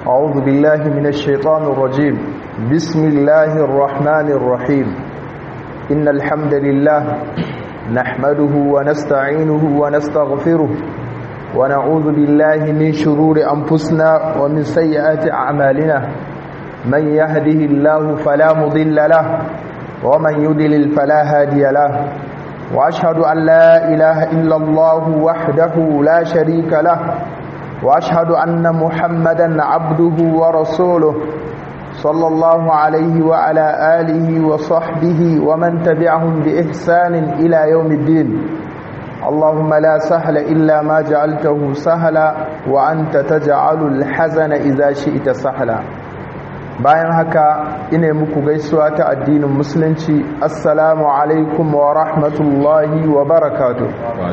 أعوذ بالله من الشيطان الرجيم بسم الله الرحمن الرحيم إن الحمد لله نحمده ونستعينه ونستغفره ونعوذ بالله من شرور أنفسنا ومن سيئات أعمالنا من يهده الله فلا مضل له ومن يضلل فلا هادي له وأشهد أن لا إله إلا الله وحده لا شريك له وأشهد أن محمدا عبده ورسوله صلى الله عليه وعلى آله وصحبه ومن تبعهم بإحسان إلى يوم الدين اللهم لا سهل إلا ما جعلته سهلا وأنت تجعل الحزن إذا شئت سهلا bayan haka ina muku gaisuwa ta addinin musulunci assalamu alaikum wa rahmatullahi wa barakatuh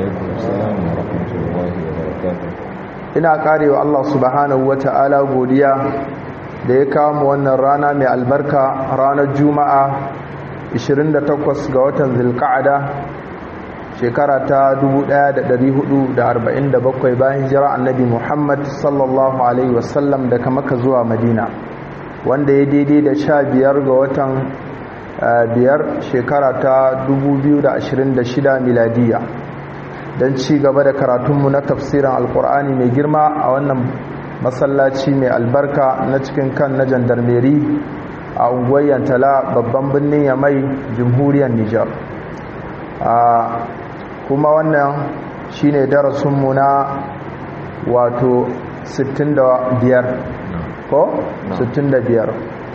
ina karewa Allah subhanahu wa ta'ala godiya da ya kawo mu wannan rana mai albarka ranar juma'a 28 ga watan zilka'ada shekara ta 1447 bayan hijira annabi muhammad sallallahu alaihi wasallam daga maka zuwa madina wanda ya daidai da sha biyar ga watan biyar shekara ta 2026 miladiya don ci gaba da karatunmu na tafsirin alkur'ani mai girma a wannan masallaci mai albarka na cikin kan na jandarmeri a unguwar yantala babban birnin yamai jamhuriyar nijar kuma wannan shine darasinmu na wato 65 ko 65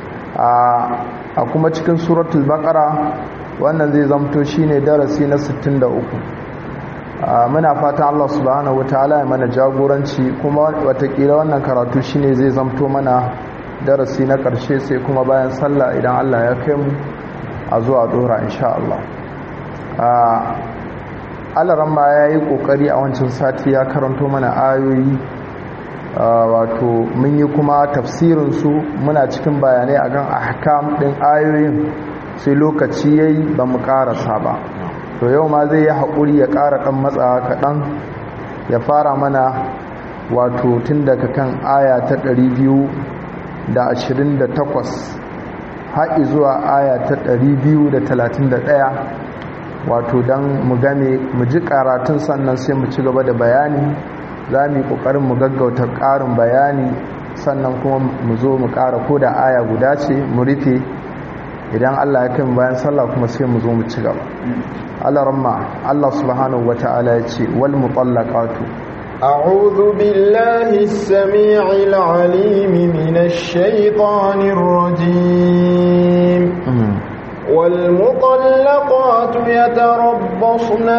a kuma cikin suratul baqara wannan zai zamto shine darasi na 63 muna fatan Allah subhanahu wataala ya mana jagoranci kuma watakila wannan karatu shine zai zamto mana darasi na karshe sai kuma bayan sallah idan Allah ya kai mu a zuwa dora insha Allah alaran ma ya yi kokari a wancan sati ya karanto mana ayoyi wato mun yi kuma tafsirinsu muna cikin bayanai akan ahkam ɗin ayoyin sai lokaci yayi ba mu karasa ba to yau ma zai yi haƙuri ya ƙara ɗan matsawa kaɗan ya fara mana wato tun daga kan aya ta 228 haƙi zuwa aya ta 231 wato don mu game mu ji karatun sannan sai mu ci gaba da bayani za mu yi ƙoƙarin mu gaggauta ƙarin bayani sannan kuma mu zo mu ƙara ko da aya guda ce mu rufe idan Allah ya kai bayan sallah kuma sai mu zo mu ci gaba Allah ramma Allah subhanahu wata'ala ya ce wal mutallaqatu أعوذ بالله السميع العليم من الشيطان الرجيم والمطلقات يتربصن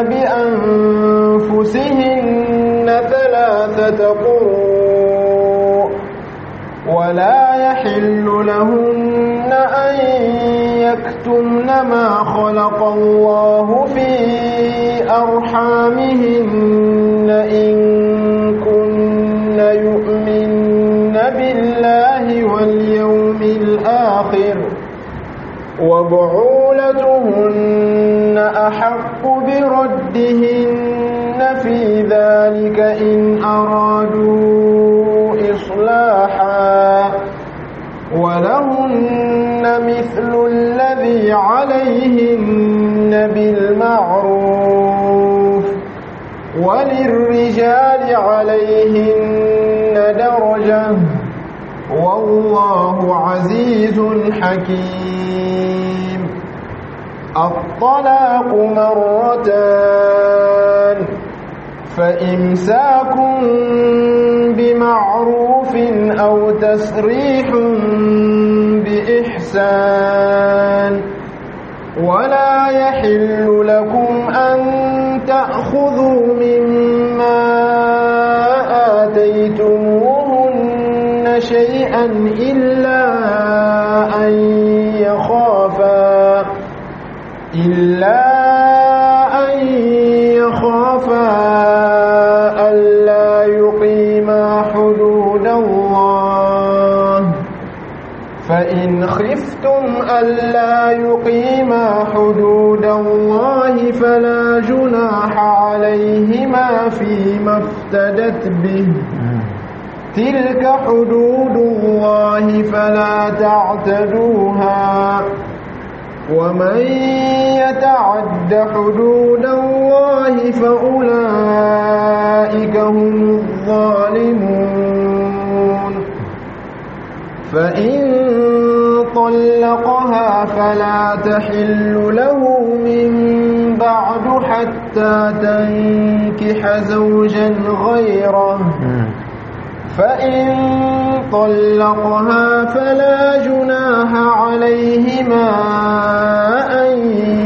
بأنفسهن ثلاثة قروء ولا يحل لهن أن يكتمن ما خلق الله في أرحامهن إن كن يؤمن بالله واليوم الآخر وبعولتهن أحق بردهن في ذلك إن أرادوا إصلاحا ولهن مثل الذي عليهن بالمعروف وللرجال عليهن درجة والله عزيز حكيم الطلاق مرتان فإمساك بمعروف أو تسريح بإحسان ولا يحل لكم أن تأخذوا مما آتيتموهن شيئا إلا أن يخافا إلا أن يخافا ألا يقيما حدود الله فإن خفتم ألا يقيما حدود الله فلا جناح عليهما فيما افتدت به تلك حدود الله فلا تعتدوها ومن يتعد حدود الله فأولئك هم الظالمون فإن طلقها فلا تحل له من بعد حتى تنكح زوجا غيره فإن طلقها فلا جناح عليهما أن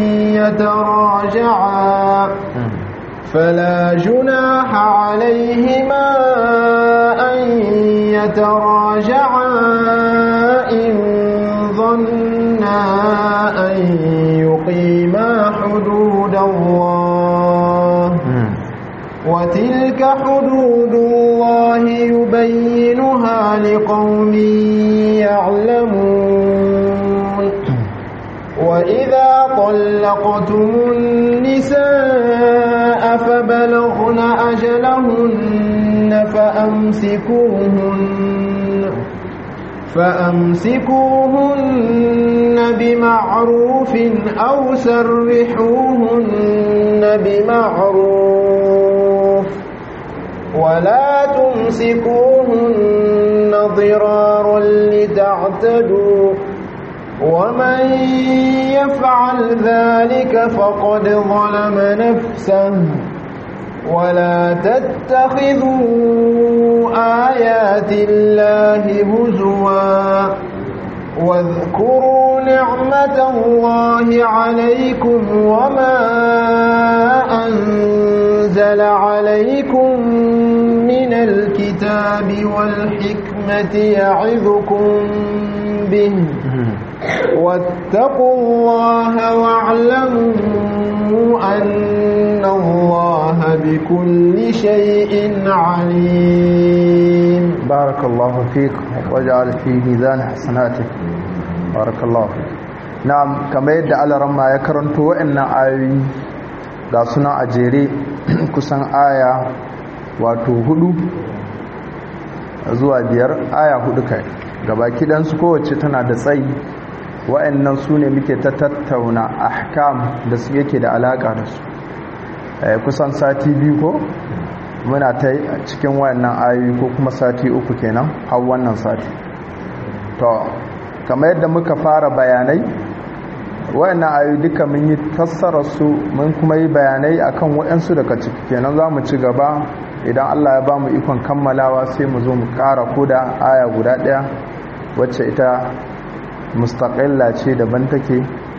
يتراجعا فلا جناح عليهما أن يتراجعا إن ظنا أن يقيما حدود الله وتلك حدود الله يبينها لقوم يعلمون وإذا طلقتم النساء فبلغن أجلهن فأمسكوهن فأمسكوهن بمعروف أو سرحوهن بمعروف ولا تمسكوهن ضرارا لتعتدوا ومن يفعل ذلك فقد ظلم نفسه ولا تتخذوا آيات الله هزوا واذكروا نعمة الله عليكم وما أنزل عليكم من الكتاب والحكمة يعظكم به واتقوا الله واعلموا أن الله بكل شيء عليم بارك الله فيك وجعل في ميزان حسناتك بارك الله فيك نعم كما يدعى على رمى يكرنتو وإن آيوي ga suna a jere kusan aya wato hudu zuwa biyar aya hudu kai gabaki ɗansu kowace tana da tsayi wa'annan su ne muke ta tattauna ahkam da su yake da alaƙa da su kusan sati biyu ko muna ta cikin wa'annan ayoyi ko kuma sati uku kenan har wannan sati to kamar yadda muka fara bayanai wa'annan ayoyi duka mun yi tassara su mun kuma yi bayanai akan wa'ansu daga ciki kenan za mu ci gaba idan Allah ya ba mu ikon kammalawa sai mu zo mu ƙara koda aya guda ɗaya wacce ita mustaƙilla ce daban take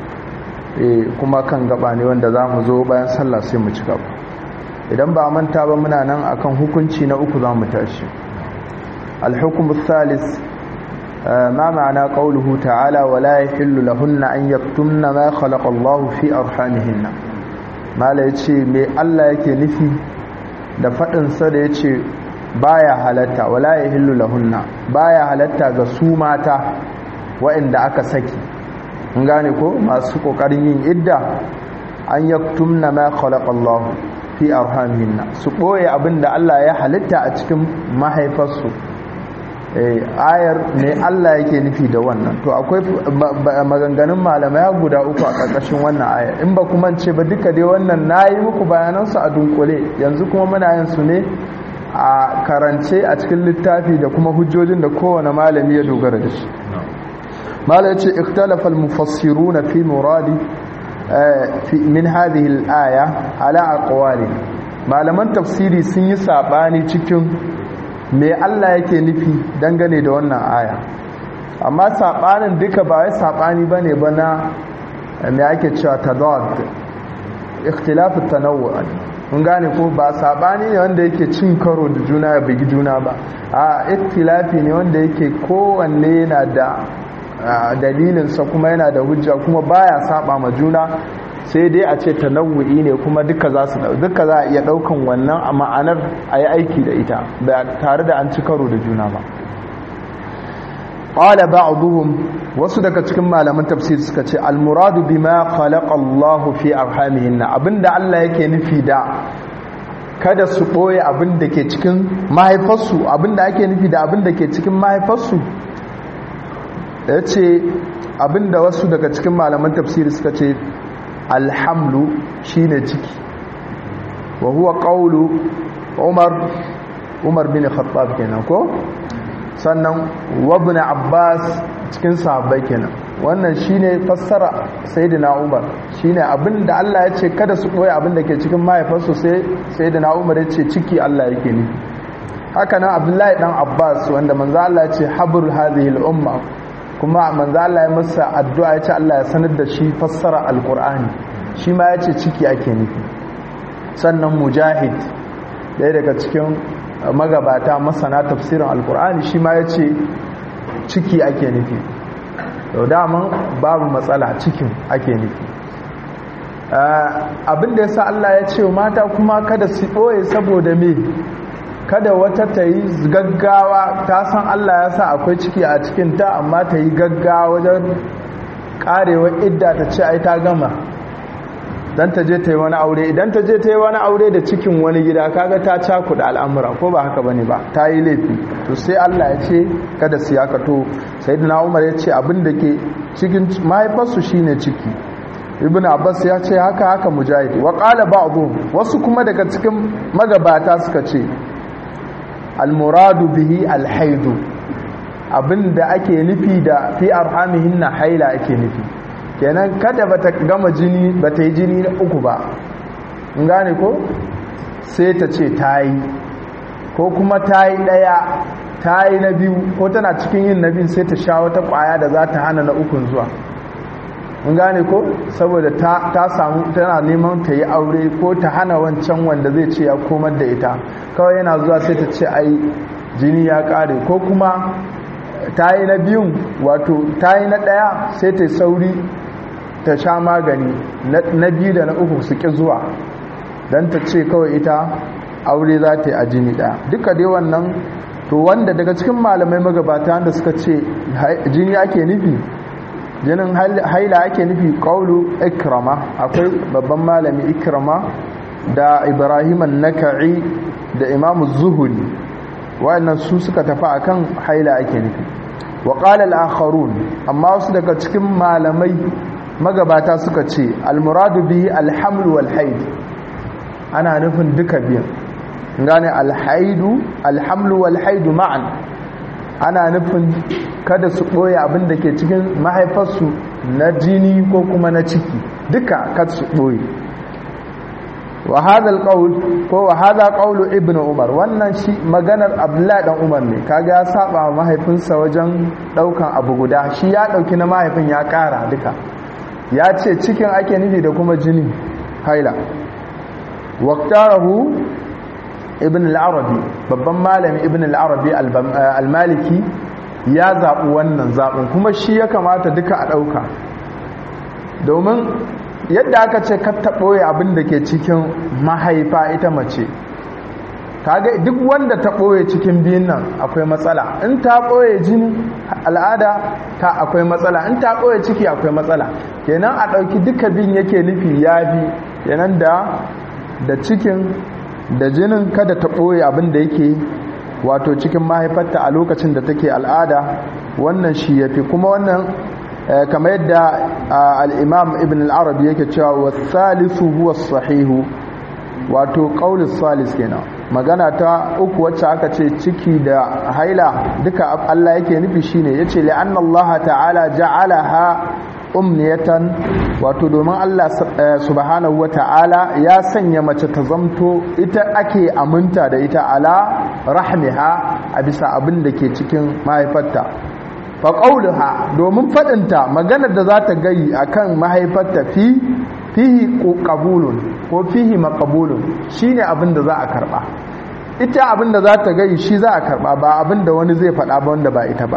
kuma kan gaba ne wanda za mu zo bayan sallah sai mu ci gaba idan ba manta ba muna nan akan hukunci na uku za mu tashi alhukumu thalis ma ma'ana qawluhu ta'ala wa la yahillu lahunna an yaktumna ma khalaqa Allahu fi arhamihinna mala yace me Allah yake nufi da fadin sa da yace baya halatta wala yahillu lahunna baya halatta ga su mata waɗanda aka saki in gane ko masu ƙoƙarin yin idda an yaktumna ma khalaqa Allah fi arhamihinna su ɓoye abin da Allah ya halitta a cikin mahaifarsu ayar ne Allah yake nufi da wannan to akwai maganganun malamai guda uku a ƙarƙashin wannan ayar in ba kuma ce ba duka dai wannan nayi muku bayanansu a dunkule yanzu kuma muna yin su ne a karance a cikin littafi da kuma hujjojin da kowane malami ya dogara da shi mala yace ikhtalafa al-mufassiruna fi muradi min hadhihi al-aya ala aqwali malaman tafsiri sun yi sabani cikin me Allah yake nufi dangane da wannan aya amma sabanin duka ba wai sabani bane ba na me ake cewa tadad ikhtilaf at-tanawwu mun gane ko ba sabani ne wanda yake cin karo da juna ya bigi juna ba a ikhtilafi ne wanda yake kowanne yana da dalilinsa kuma yana da hujja kuma baya saba ma juna sai dai a ce tanawu'i ne kuma duka za su duka za a iya daukan wannan a ma'anar a yi aiki da ita ba tare da an ci karo da juna ba qala ba'dhum wasu daga cikin malaman tafsir suka ce al-muradu bima khalaqa Allahu fi arhamihin abinda Allah yake nufi da kada su ɓoye abin da ke cikin mahaifarsu abin da ake nufi da abin da ke cikin mahaifarsu ya ce abin da wasu daga cikin malaman tafsiri suka ce alhamlu shine ciki wa huwa qawlu umar umar bin khattab kenan ko sannan wabna abbas cikin sahabbai kenan wannan shine fassara sayyidina umar shine abinda Allah ya ce kada su boye abinda ke cikin mahaifarsu sai sayyidina umar ya ce ciki Allah yake ni haka nan abdullahi dan abbas wanda manzo Allah ya ce habrul hadhihi al-umma kuma manzo Allah ya masa addu'a ya ce Allah ya sanar da shi fassara alqur'ani shi ma ya ce ciki ake nufi sannan mujahid ɗaya daga cikin magabata masana tafsirin alkur'ani shi ma ya ce ciki ake nufi yau daman babu matsala cikin ake nufi abinda ya sa Allah ya ce mata kuma kada su ɓoye saboda me kada wata ta yi gaggawa ta san Allah ya sa akwai ciki a cikinta amma ta yi gaggawa wajen karewa idda ta ce ai ta gama dan ta je ta yi wani aure idan ta je ta yi wani aure da cikin wani gida kaga ta cakuda al'amura ko ba haka bane ba ta yi laifi to sai Allah ya ce kada su yaka to sayyidina Umar ya ce abin da ke cikin mahaifarsu shine ciki ibn Abbas ya ce haka haka mujahid wa qala ba'dhum wasu kuma daga cikin magabata suka ce al-muradu bihi al-haidu abinda ake nufi da fi arhamihinna haila ake nufi kenan kada bata gama jini bata yi jini na uku ba in gane ko sai ta ce ta yi ko kuma ta yi ɗaya ta yi na biyu ko tana cikin yin na biyu sai ta sha wata ƙwaya da za ta hana na ukun zuwa in gane ko saboda ta samu tana neman ta yi aure ko ta hana wancan wanda zai ce ya komar da ita kawai yana zuwa sai ta ce ai jini ya ƙare ko kuma ta yi na biyun wato ta yi na ɗaya sai ta sauri ta sha magani na biyu da na uku su ƙi zuwa don ta ce kawai ita aure za ta yi a jini ɗaya duka dai wannan to wanda daga cikin malamai magabata da suka ce jini ake nufi jinin haila ake nufi ƙaulu ikrama akwai babban malami ikrama da ibrahim naka'i da imamu zuhuri wa'annan su suka tafi akan haila ake nufi wa qala al-akharun amma wasu daga cikin malamai magabata suka ce al-muradu bihi al-haml wal haid ana nufin duka biyan gane al-haidu al-haml wal haid ma'an ana nufin kada su boye abin da ke cikin mahaifarsu na jini ko kuma na ciki duka kada su boye wa hadha alqawl ko wa hadha qawlu ibnu umar wannan shi maganar abdullahi dan umar ne kaga ya saba mahaifinsa wajen daukan abu guda shi ya dauki na mahaifin ya kara duka ya ce cikin ake nufi da kuma jini haila waqtarahu ibn al-arabi babban malami ibn al-arabi al-maliki ya zaɓi wannan zaɓin kuma shi ya kamata duka a ɗauka domin yadda aka ce ka taɓoye abin da ke cikin mahaifa ita mace kaga duk wanda ta ɓoye cikin biyun nan akwai matsala in ta ɓoye jini al'ada ta akwai matsala in ta ɓoye ciki akwai matsala kenan a ɗauki duka bin yake nufi ya bi kenan da da cikin da jinin kada ta ɓoye abin da yake wato cikin mahaifarta a lokacin da take al'ada wannan shi ya fi kuma wannan kama yadda al'imam ibn al'arabi yake cewa wasalisu huwa sahihu wato ƙaunin salis kenan magana ta uku wacce aka ce ciki da haila duka Allah yake nufi shine yace li'anna Allah ta'ala ja'alaha umniyatan wato domin Allah subhanahu wa ta'ala ya sanya mace ta zamto ita ake aminta da ita ala rahmiha a bisa abin da ke cikin mahaifarta fa qauluha domin fadinta maganar da za ta gayi akan mahaifarta fi fihi qabulun ko fihi maqbulun shine abin da za a karba ita abin da za ta gai shi za a karba ba abin da wani zai faɗa ba wanda ba ita ba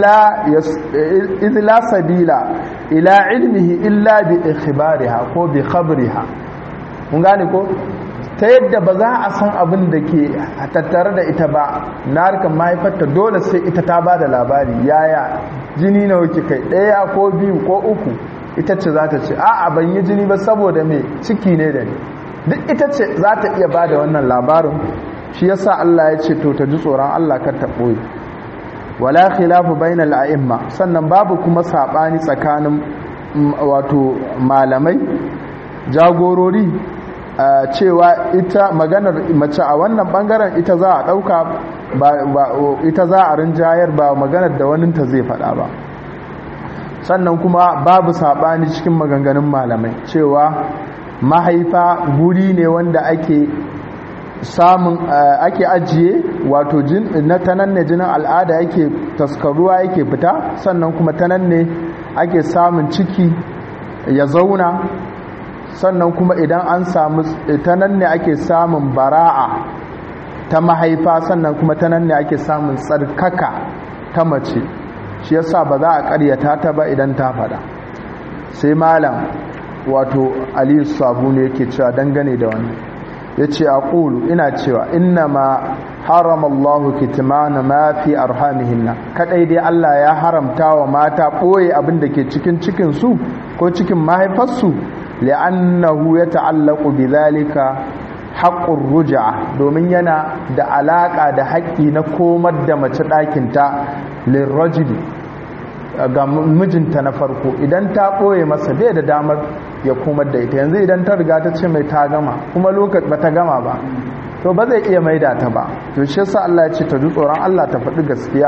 izla sabila ila ilmihi illa bi ikhbariha ko bi khabriha mun gane ko ta yadda ba za a san abin da ke tattare da ita ba na harkar mahaifarta dole sai ita ta ba da labari yaya jini na wuce kai ɗaya ko biyu ko uku ita ce za ta ce a'a ban yi jini ba saboda me ciki ne da ni duk ita ce za ta iya ba da wannan labarin shi yasa Allah ya ce to ta ji tsoron Allah kar ta ɓoye wala khilafu bainal a'imma sannan babu kuma sabani tsakanin wato malamai jagorori cewa ita maganar mace a wannan bangaren ita za a dauka ita za a rinjayar ba maganar da waninta zai faɗa ba sannan kuma babu sabani cikin maganganun malamai cewa mahaifa guri ne wanda ake samun ake ajiye wato na tanan ne jinin al'ada yake taskaruwa yake fita sannan kuma tanan ne ake samun ciki ya zauna sannan kuma idan an samu tanan ne ake samun bara'a ta mahaifa sannan kuma tanan ne ake samun tsarkaka ta mace shi yasa ba za a karyata ta ba idan ta fada sai malam wato aliyu sabu ne yake cewa dangane da wannan ya ce a ƙulu ina cewa inna ma haramallahu kitmana ma fi arhamihinna kadai dai Allah ya haramta wa mata ɓoye abin da ke cikin cikinsu ko cikin mahaifarsu li'annahu ya ta'allaku bi zalika haƙƙun ruja domin yana da alaƙa da haƙƙi na komar da mace ɗakinta lirrajuli ga mijinta na farko idan ta ɓoye masa bai da damar ya komar da ita yanzu idan ta riga ta ce mai ta gama kuma lokaci ba ta gama ba to ba zai iya maida ta ba to shi yasa Allah ya ce ta ji tsoron Allah ta faɗi gaskiya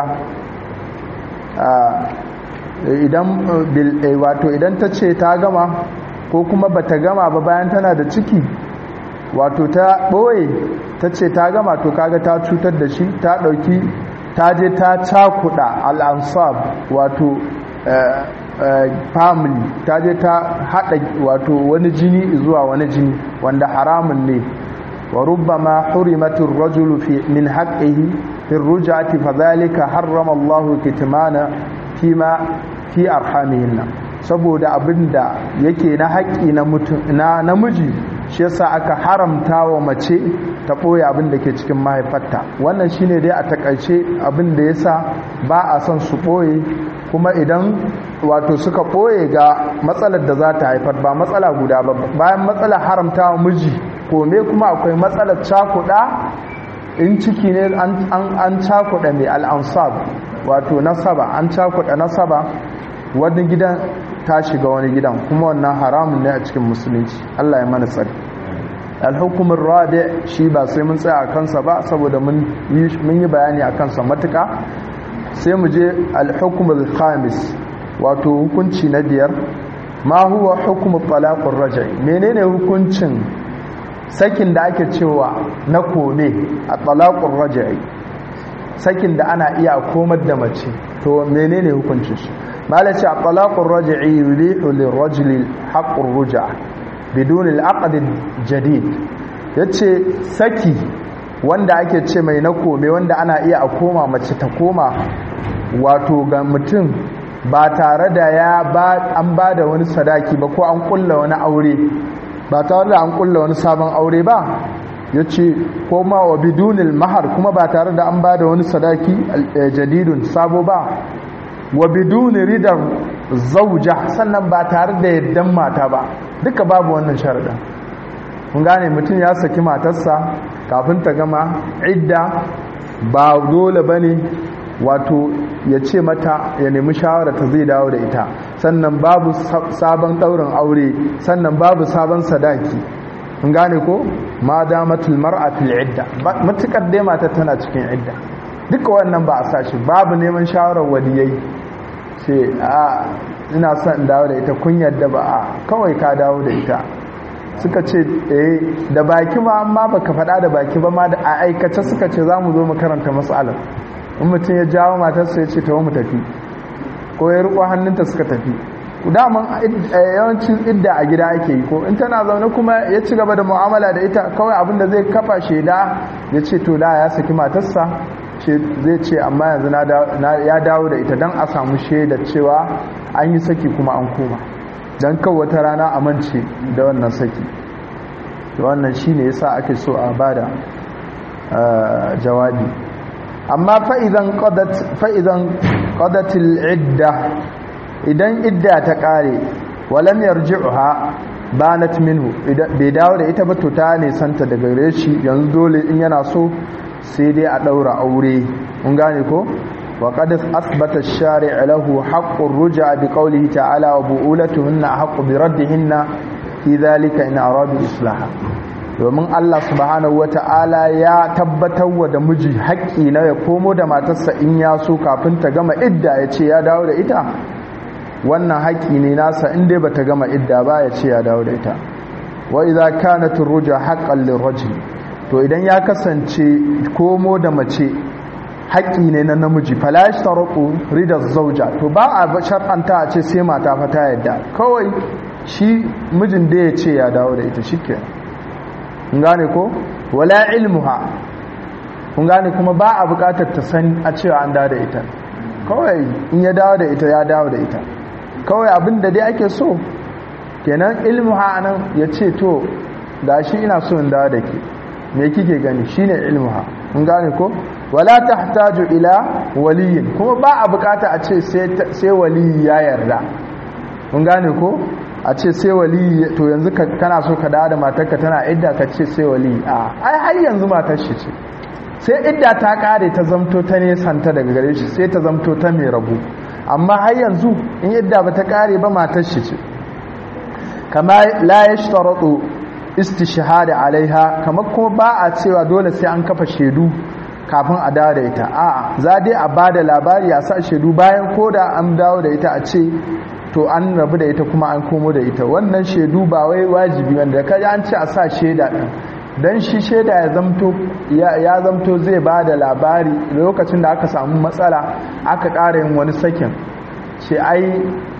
idan wato idan ta ce ta gama ko kuma ba ta gama ba bayan tana da ciki wato ta ɓoye ta ce ta gama to kaga ta cutar da shi ta ɗauki ta je ta cakuɗa al'ansab wato family ta je ta haɗa wato wani jini zuwa wani jini wanda haramun ne wa rubbama hurimatur rajulu fi min haqqihi fi ruj'ati fadhalika harrama Allahu kitmana fima fi arhamihinna saboda abinda yake na haƙƙi na mutum na namiji shi yasa aka haramta wa mace ta ɓoye abin da ke cikin mahaifarta wannan shine dai a takaice abin da yasa ba a son su ɓoye kuma idan wato suka ɓoye ga matsalar da za ta haifar ba matsala guda ba bayan matsalar haramta wa miji kome kuma akwai matsalar cakuɗa in ciki ne an cakuɗa mai al'ansab wato nasaba an cakuɗa nasaba wani gidan ta shiga wani gidan kuma wannan haramun ne a cikin musulunci Allah ya mana tsari alhukumin rabi shi ba sai mun tsaya a kansa ba saboda mun yi bayani a kansa matuka sai mu je alhukumin khamis wato hukunci na biyar ma huwa hukumin talaqur rajai menene hukuncin sakin da ake cewa na kome a talaqur rajai sakin da ana iya komar da mace to menene hukuncin shi malaci a talaqur rajai yulihu lirrajuli haqqur ruj'a bidun al-aqd jadid yace saki wanda ake ce mai na kome wanda ana iya a koma mace ta koma wato ga mutum ba tare da ya ba an ba da wani sadaki ba ko an kulla wani aure ba tare da an kulla wani sabon aure ba ya ce ko ma wa bidunil mahar kuma ba tare da an ba da wani sadaki jadidun sabo ba wa biduni ridar zauja sannan ba tare da yaddan mata ba duka babu wannan sharaɗin kun gane mutum ya saki matarsa kafin ta gama idda ba dole ba ne wato ya ce mata ya nemi shawara ta zai dawo da ita sannan babu sabon ɗaurin aure sannan babu sabon sadaki kun gane ko ma damatul mar'a fil idda matukar dai mata tana cikin idda duka wannan ba a sashi babu neman shawarar waliyai ce a ina son dawo da ita kun yadda ba a kawai ka dawo da ita suka ce eh da baki ma amma baka faɗa da baki ba ma da a aikace suka ce za mu zo mu karanta matsalar in mutum ya jawo matarsa ya ce ta mu tafi ko ya riko hannunta suka tafi daman yawancin idda a gida ake yi ko in tana zaune kuma ya ci gaba da mu'amala da ita kawai abin da zai kafa shaida ya ce to da ya saki matarsa zai ce amma yanzu ya dawo da ita don a samu shaida cewa an yi saki kuma an koma don kawo wata rana a mance da wannan saki wannan shi ne yasa ake so a bada jawabi amma fa'izan ƙadatil idda idan idda ta ƙare walam yarji'uha banat minhu bai dawo da ita ba to ta ne santa daga gare shi yanzu dole in yana so sai dai a daura aure mun gane ko wa qad asbata ash-shari' lahu haqqur ruj'a bi qawlihi ta'ala wa bu'ulatuhunna haqqu bi raddihinna fi dhalika in aradu islaha domin Allah subhanahu wata'ala ya tabbatar wa da miji haƙƙi na ya komo da matarsa in ya so kafin ta gama idda ya ce ya dawo da ita wannan haƙƙi ne nasa in dai bata gama idda ba ya ce ya dawo da ita wa idza kanat ar-ruj'a haqqan lirajul to idan ya kasance komo da mace haƙƙi ne na namiji fala yashtaratu ridaz zawja to ba a shar'anta a ce sai mata fa ta yadda kawai shi mijin da ya ce ya dawo da ita shikenan kun gane ko wala ilmuha kun gane kuma ba a buƙatar ta san a cewa an dawo da ita kawai in ya dawo da ita ya dawo da ita kawai abin da dai ake so kenan ilmuha nan ya ce to da shi ina so in dawo da ke me kike gani shine ilmuha kun gane ko wala tahtaju ila waliyin kuma ba a bukata a ce sai waliyi ya yarda kun gane ko a ce sai waliyi to yanzu kana so ka dawo da matarka tana idda ka ce sai waliyi a ai har yanzu matar shi ce sai idda ta kare ta zamto ta nesanta daga gare shi sai ta zamto ta mai rabu amma har yanzu in idda ba ta kare ba matar shi ce kama la yashtaratu istishhada alaiha kamar kuma ba a cewa dole sai an kafa shaidu kafin a dawo da ita a'a za dai a bada labari a sa shaidu bayan koda an dawo da ita a ce to an rabu da ita kuma an komo da ita wannan shaidu ba wai wajibi wanda kaji an ce a sa shaida din dan shi shaida ya zamto ya zamto zai bada labari lokacin da aka samu matsala aka ƙara yin wani sakin ce ai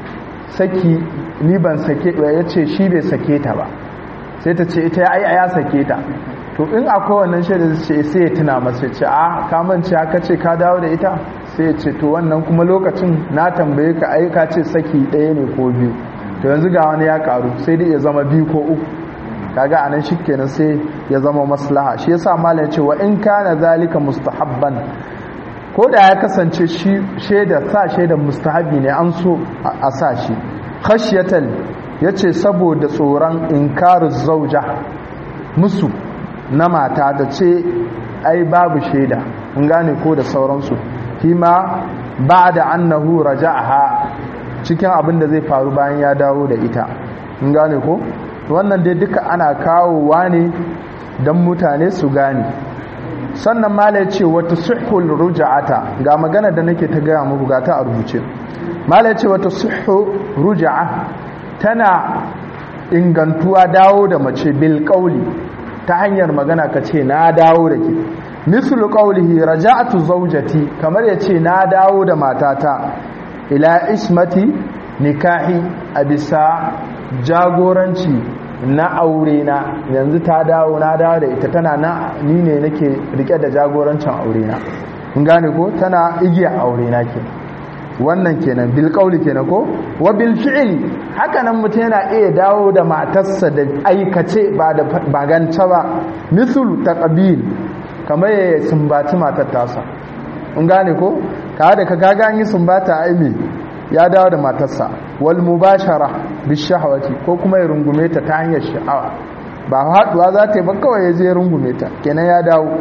saki ni ban sake ya ce shi bai sake ta ba sai ta ce ita ai ya sake ta to in akwai wannan shaida ce sai ya tuna masa ce a ka mance aka ce ka dawo da ita sai ya ce to wannan kuma lokacin na tambaye ka ai ka ce saki ɗaya ne ko biyu to yanzu ga wani ya karu sai dai ya zama biyu ko uku kaga anan shikenan sai ya zama maslaha shi yasa malam ya ce wa in kana zalika mustahabban ko da ya kasance shi shaida sa shaida mustahabi ne an so a sa shi khashyatan yace saboda tsoron inkaru zauja musu na mata da ce ai babu shaida mun gane ko da sauransu fima ba'da annahu raja'aha cikin abin da zai faru bayan ya dawo da ita mun gane ko wannan dai duka ana kawowa ne don mutane su gane sannan mala ya ce wata suhul ruja'ata ga magana da nake ta gaya muku ga ta a rubuce mala ya ce wata suhu ruja'a tana ingantuwa dawo da mace bil kauli ta hanyar magana ka ce na dawo da ke mislu qawlihi raja'atu zawjati kamar ya ce na dawo da matata ila ismati nikahi a bisa jagoranci na aure na yanzu ta dawo na dawo da ita tana na ni ne nake rike da jagorancin aure na kun gane ko tana igiya aure na ke wannan kenan bil qawli kenan ko wa bil fi'li haka nan mutum yana iya dawo da matarsa da aikace ba da baganta ba misul taqbil kamar ya sumbaci matar tasa kun gane ko ka da ka gaga an yi sumbata aimi ya dawo da matarsa wal mubashara bishahawati ko kuma ya rungume ta ta hanyar sha'awa ba haduwa za ta yi ba kawai ya je rungume ta kenan ya dawo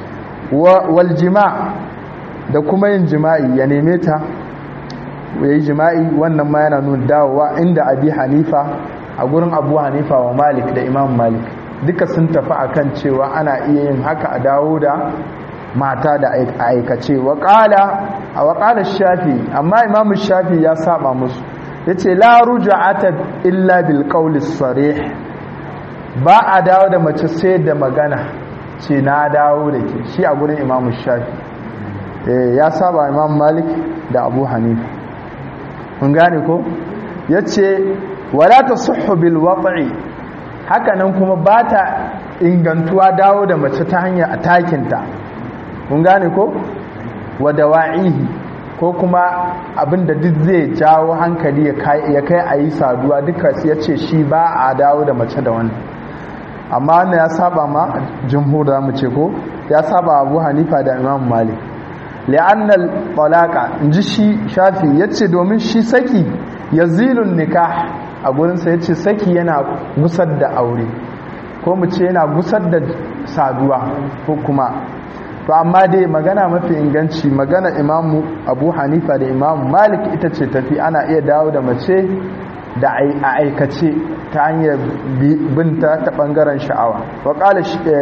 wal jima' da kuma yin jima'i ya neme ta ya yi jima'i wannan ma yana nuna dawowa inda abi hanifa a gurin abu hanifa wa malik da imam malik duka sun tafi akan cewa ana iya yin haka a dawo da mata da aikace waƙala a waƙalar shafi amma imam shafi ya saba musu ya ce la ruja'ata illa bil qawli sarih ba a dawo da mace sai da magana ce na dawo da ke shi a gurin imam shafi ya saba imam malik da abu hanifa kun gane ko ya ce wala ta suhu bil waɗi hakanan kuma ba ta ingantuwa dawo da mace ta hanyar a takinta kun gane ko wada wa'ihi ko kuma abinda duk zai jawo hankali ya kai a yi saduwa duka ya ce shi ba a dawo da mace da wani amma wannan ya saba ma jumhur da mu ce ko ya saba abu hanifa da imam malik li'annal talaqa inji shi shafi yace domin shi saki yazilun nikah a gurinsa ya ce saki yana gusar da aure ko mu ce yana gusar da saduwa ko kuma to amma dai magana mafi inganci magana imamu abu hanifa da imamu malik ita ce tafi ana iya dawo da mace da a aikace ta hanyar binta ta bangaren sha'awa wa kala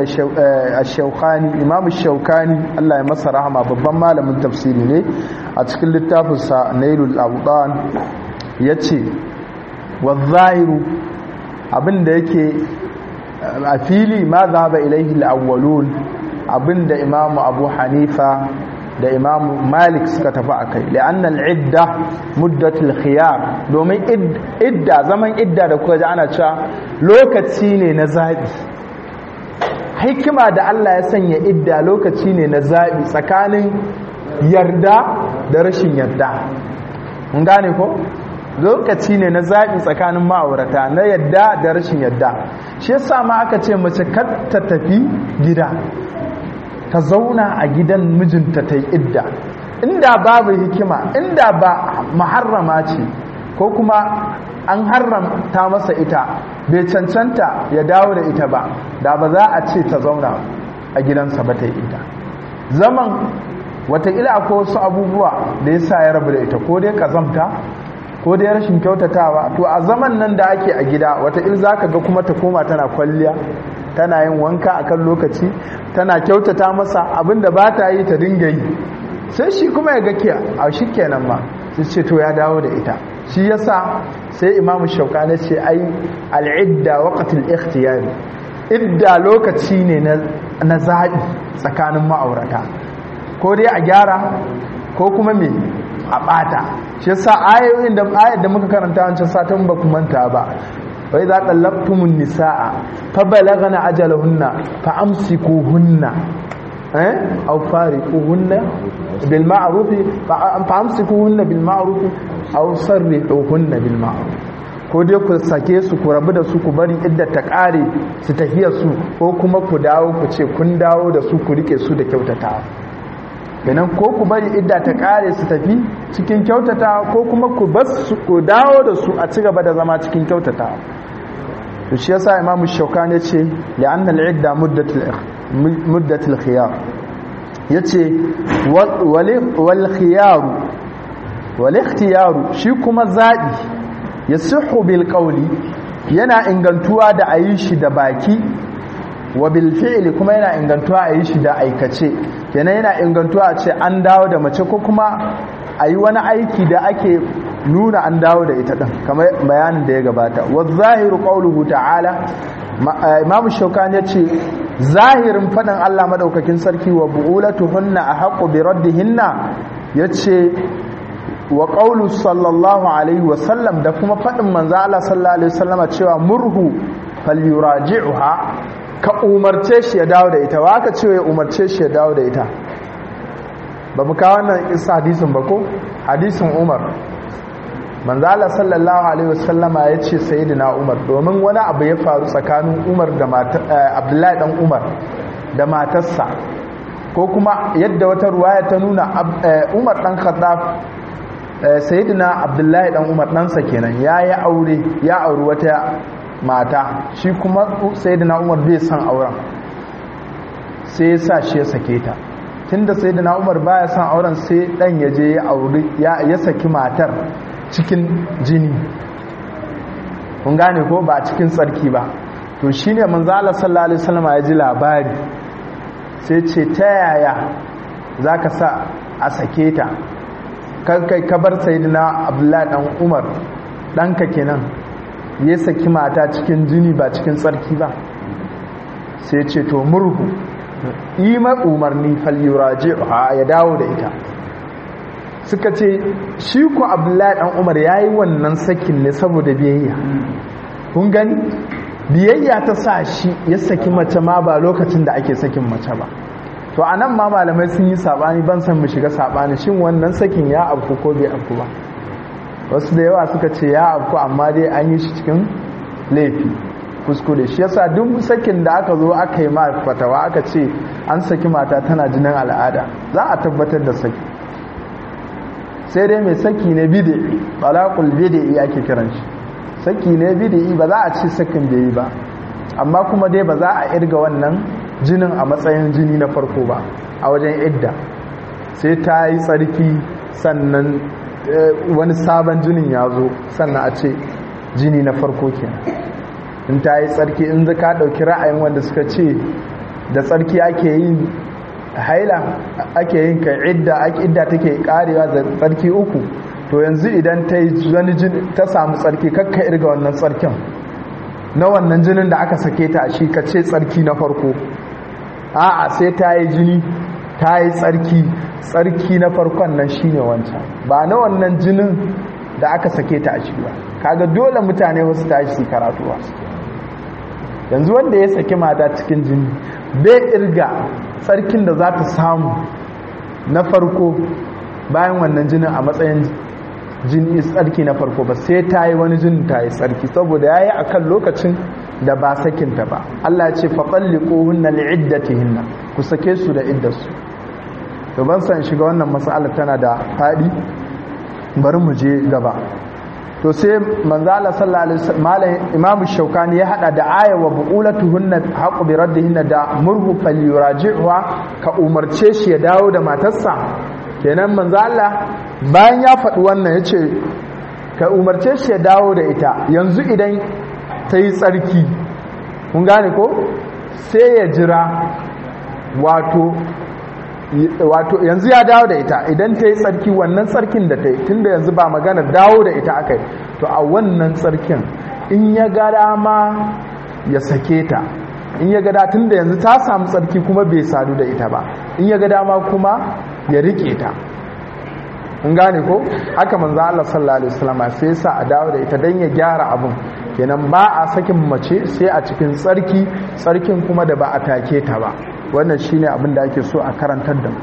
shaukani imamu shaukani Allah ya masa rahama babban malamin tafsiri ne a cikin littafinsa nailul abudan ya ce wa zahiru abinda yake a fili ma zaba ilaihi al'awwalun abinda imamu abu hanifa da imamu malik suka tafi a kai la'annan idda muddatul khiyar domin idda zaman idda da kuka ji ana cewa lokaci ne na zaɓi hikima da Allah ya sanya idda lokaci ne na zaɓi tsakanin yarda da rashin yarda mun gane ko lokaci ne na zaɓi tsakanin ma'aurata na yarda da rashin yarda shi yasa ma aka ce mace kar ta tafi gida ta zauna a gidan mijinta ta yi idda inda babu hikima inda ba maharrama ce ko kuma an haramta masa ita bai cancanta ya dawo da ita ba da ba za a ce ta zauna a gidansa ba ta yi idda zaman watakila akwai wasu abubuwa da ya sa ya rabu da ita ko dai kazamta ko dai rashin kyautatawa to a zaman nan da ake a gida watakila za ka ga kuma ta koma tana kwalliya tana yin wanka akan lokaci tana kyautata masa abinda ba ta yi ta dinga yi sai shi kuma ya ga kiya a shi kenan ma sai ce to ya dawo da ita shi yasa sai imamu shaukani ce ai al'idda waqtul ikhtiyari idda lokaci ne na zaɓi tsakanin ma'aurata ko dai a gyara ko kuma me a ɓata shi yasa ayoyin da ayat da muka karanta wancan satin ba ku manta ba wai za ɗallabtumun nisa'a fa balagana ajalahunna fa amsikuhunna eh aw fariquhunna bil ma'ruf fa amsikuhunna bil ma'ruf aw sarrihuhunna bil ma'ruf ko dai ku sake su ku rabu da su ku bari idda ta kare su tafiya su ko kuma ku dawo ku ce kun dawo da su ku rike su da kyautatawa kenan ko ku bari idda ta kare su tafi cikin kyautatawa ko kuma ku bas su ku dawo da su a ci gaba da zama cikin kyautatawa to shi yasa imamu shaukani ce la'anna al-idda muddatul muddatul khiyar yace wal khiyar wal ikhtiyar shi kuma zabi yasihu bil qawli yana ingantuwa da ayi shi da baki wa bil fi'li kuma yana ingantuwa ayi shi da aikace kenan yana ingantuwa a ce an dawo da mace ko kuma ayi wani aiki da ake nuna an dawo da ita din kamar bayanin da ya gabata wa zahiru qawluhu ta'ala imamu shaukani yace zahirin fadin Allah madaukakin sarki wa bu'ulatuhunna ahqqu bi raddihinna yace wa qawlu sallallahu alaihi wa sallam da kuma fadin manzo Allah sallallahu alaihi wasallama cewa murhu falyuraji'uha ka umarce shi ya dawo da ita wa ka ce ya umarce shi ya dawo da ita ba mu kawo wannan isa hadisin ba ko hadisin Umar manzala sallallahu alaihi wasallama ya ce sayyidina umar domin wani abu ya faru tsakanin umar da abdullahi dan umar da matarsa ko kuma yadda wata ruwaya ta nuna umar dan khattab sayyidina abdullahi dan umar ɗansa kenan ya yi aure ya auri wata mata shi kuma sayyidina umar bai son auren sai ya sa shi ya sake ta tunda sayyidina umar baya son auren sai dan ya je ya auri ya saki matar cikin jini kun gane ko ba cikin tsarki ba to shine manzo Allah sallallahu alaihi wasallam ya ji labari sai ce ta yaya zaka sa a sake ta kai ka bar sayyidina Abdullahi dan Umar danka kenan ya saki mata cikin jini ba cikin tsarki ba sai ce to murhu ima umarni falyuraji'ha ya dawo da ita suka ce shi ku abdullahi dan umar yayi wannan sakin ne saboda biyayya kun gani biyayya ta sa shi ya saki mace ma ba lokacin da ake sakin mace ba to anan ma malamai sun yi sabani ban san mu shiga sabani shin wannan sakin ya afku ko bai afku ba wasu da yawa suka ce ya afku amma dai an yi shi cikin laifi kuskure shi yasa duk sakin da aka zo aka yi ma fatawa aka ce an saki mata tana jinin al'ada za a tabbatar da saki sai dai mai saki na bid'i talaqul bid'i ake kiran shi saki ne bid'i ba za a ci sakin da yi ba amma kuma dai ba za a irga wannan jinin a matsayin jini na farko ba a wajen idda sai ta yi tsarki sannan wani sabon jinin ya zo sannan a ce jini na farko kenan in ta yi tsarki in zaka ɗauki ra'ayin wanda suka ce da tsarki ake yin haila ake yin ka idda idda take karewa da tsarki uku to yanzu idan ta yi wani ta samu tsarki kakka irga wannan tsarkin na wannan jinin da aka sake ta shi ka ce tsarki na farko a'a sai ta yi jini ta yi tsarki tsarki na farkon nan shine wancan ba na wannan jinin da aka sake ta a shi ba kaga dole mutane wasu tashi su karatu wasu yanzu wanda ya saki mata cikin jini bai irga tsarkin da za ta samu na farko bayan wannan jinin a matsayin jini tsarki na farko ba sai ta yi wani jinin ta yi tsarki saboda ya yi a kan lokacin da ba sakinta ba Allah ya ce faɓalli ƙohunna li'iddatihinna ku sake su da iddarsu to ban san shiga wannan matsala tana da faɗi bari mu je gaba to sai manzala sallallahu alaihi wasallam imamu shaukani ya hada da aya wa buqulatuhunna haqu bi raddihinna da murhu falyuraji'ha ka umarce shi ya dawo da matarsa kenan manzala bayan ya faɗi wannan yace ka umarce shi ya dawo da ita yanzu idan ta yi tsarki kun gane ko sai ya jira wato wato yanzu ya dawo da ita idan ta yi tsarki wannan tsarkin da ta yi tunda yanzu ba magana dawo da ita aka yi to a wannan tsarkin in ya ga dama ya sake ta in ya ga tun da yanzu ta samu tsarki kuma bai sadu da ita ba in ya ga dama kuma ya rike ta in gane ko haka manzo Allah sallallahu alaihi wasallam sai sa a dawo da ita dan ya gyara abun kenan ba a sakin mace sai a cikin tsarki tsarkin kuma da ba a take ta ba wannan shine abin da ake so a karantar da mu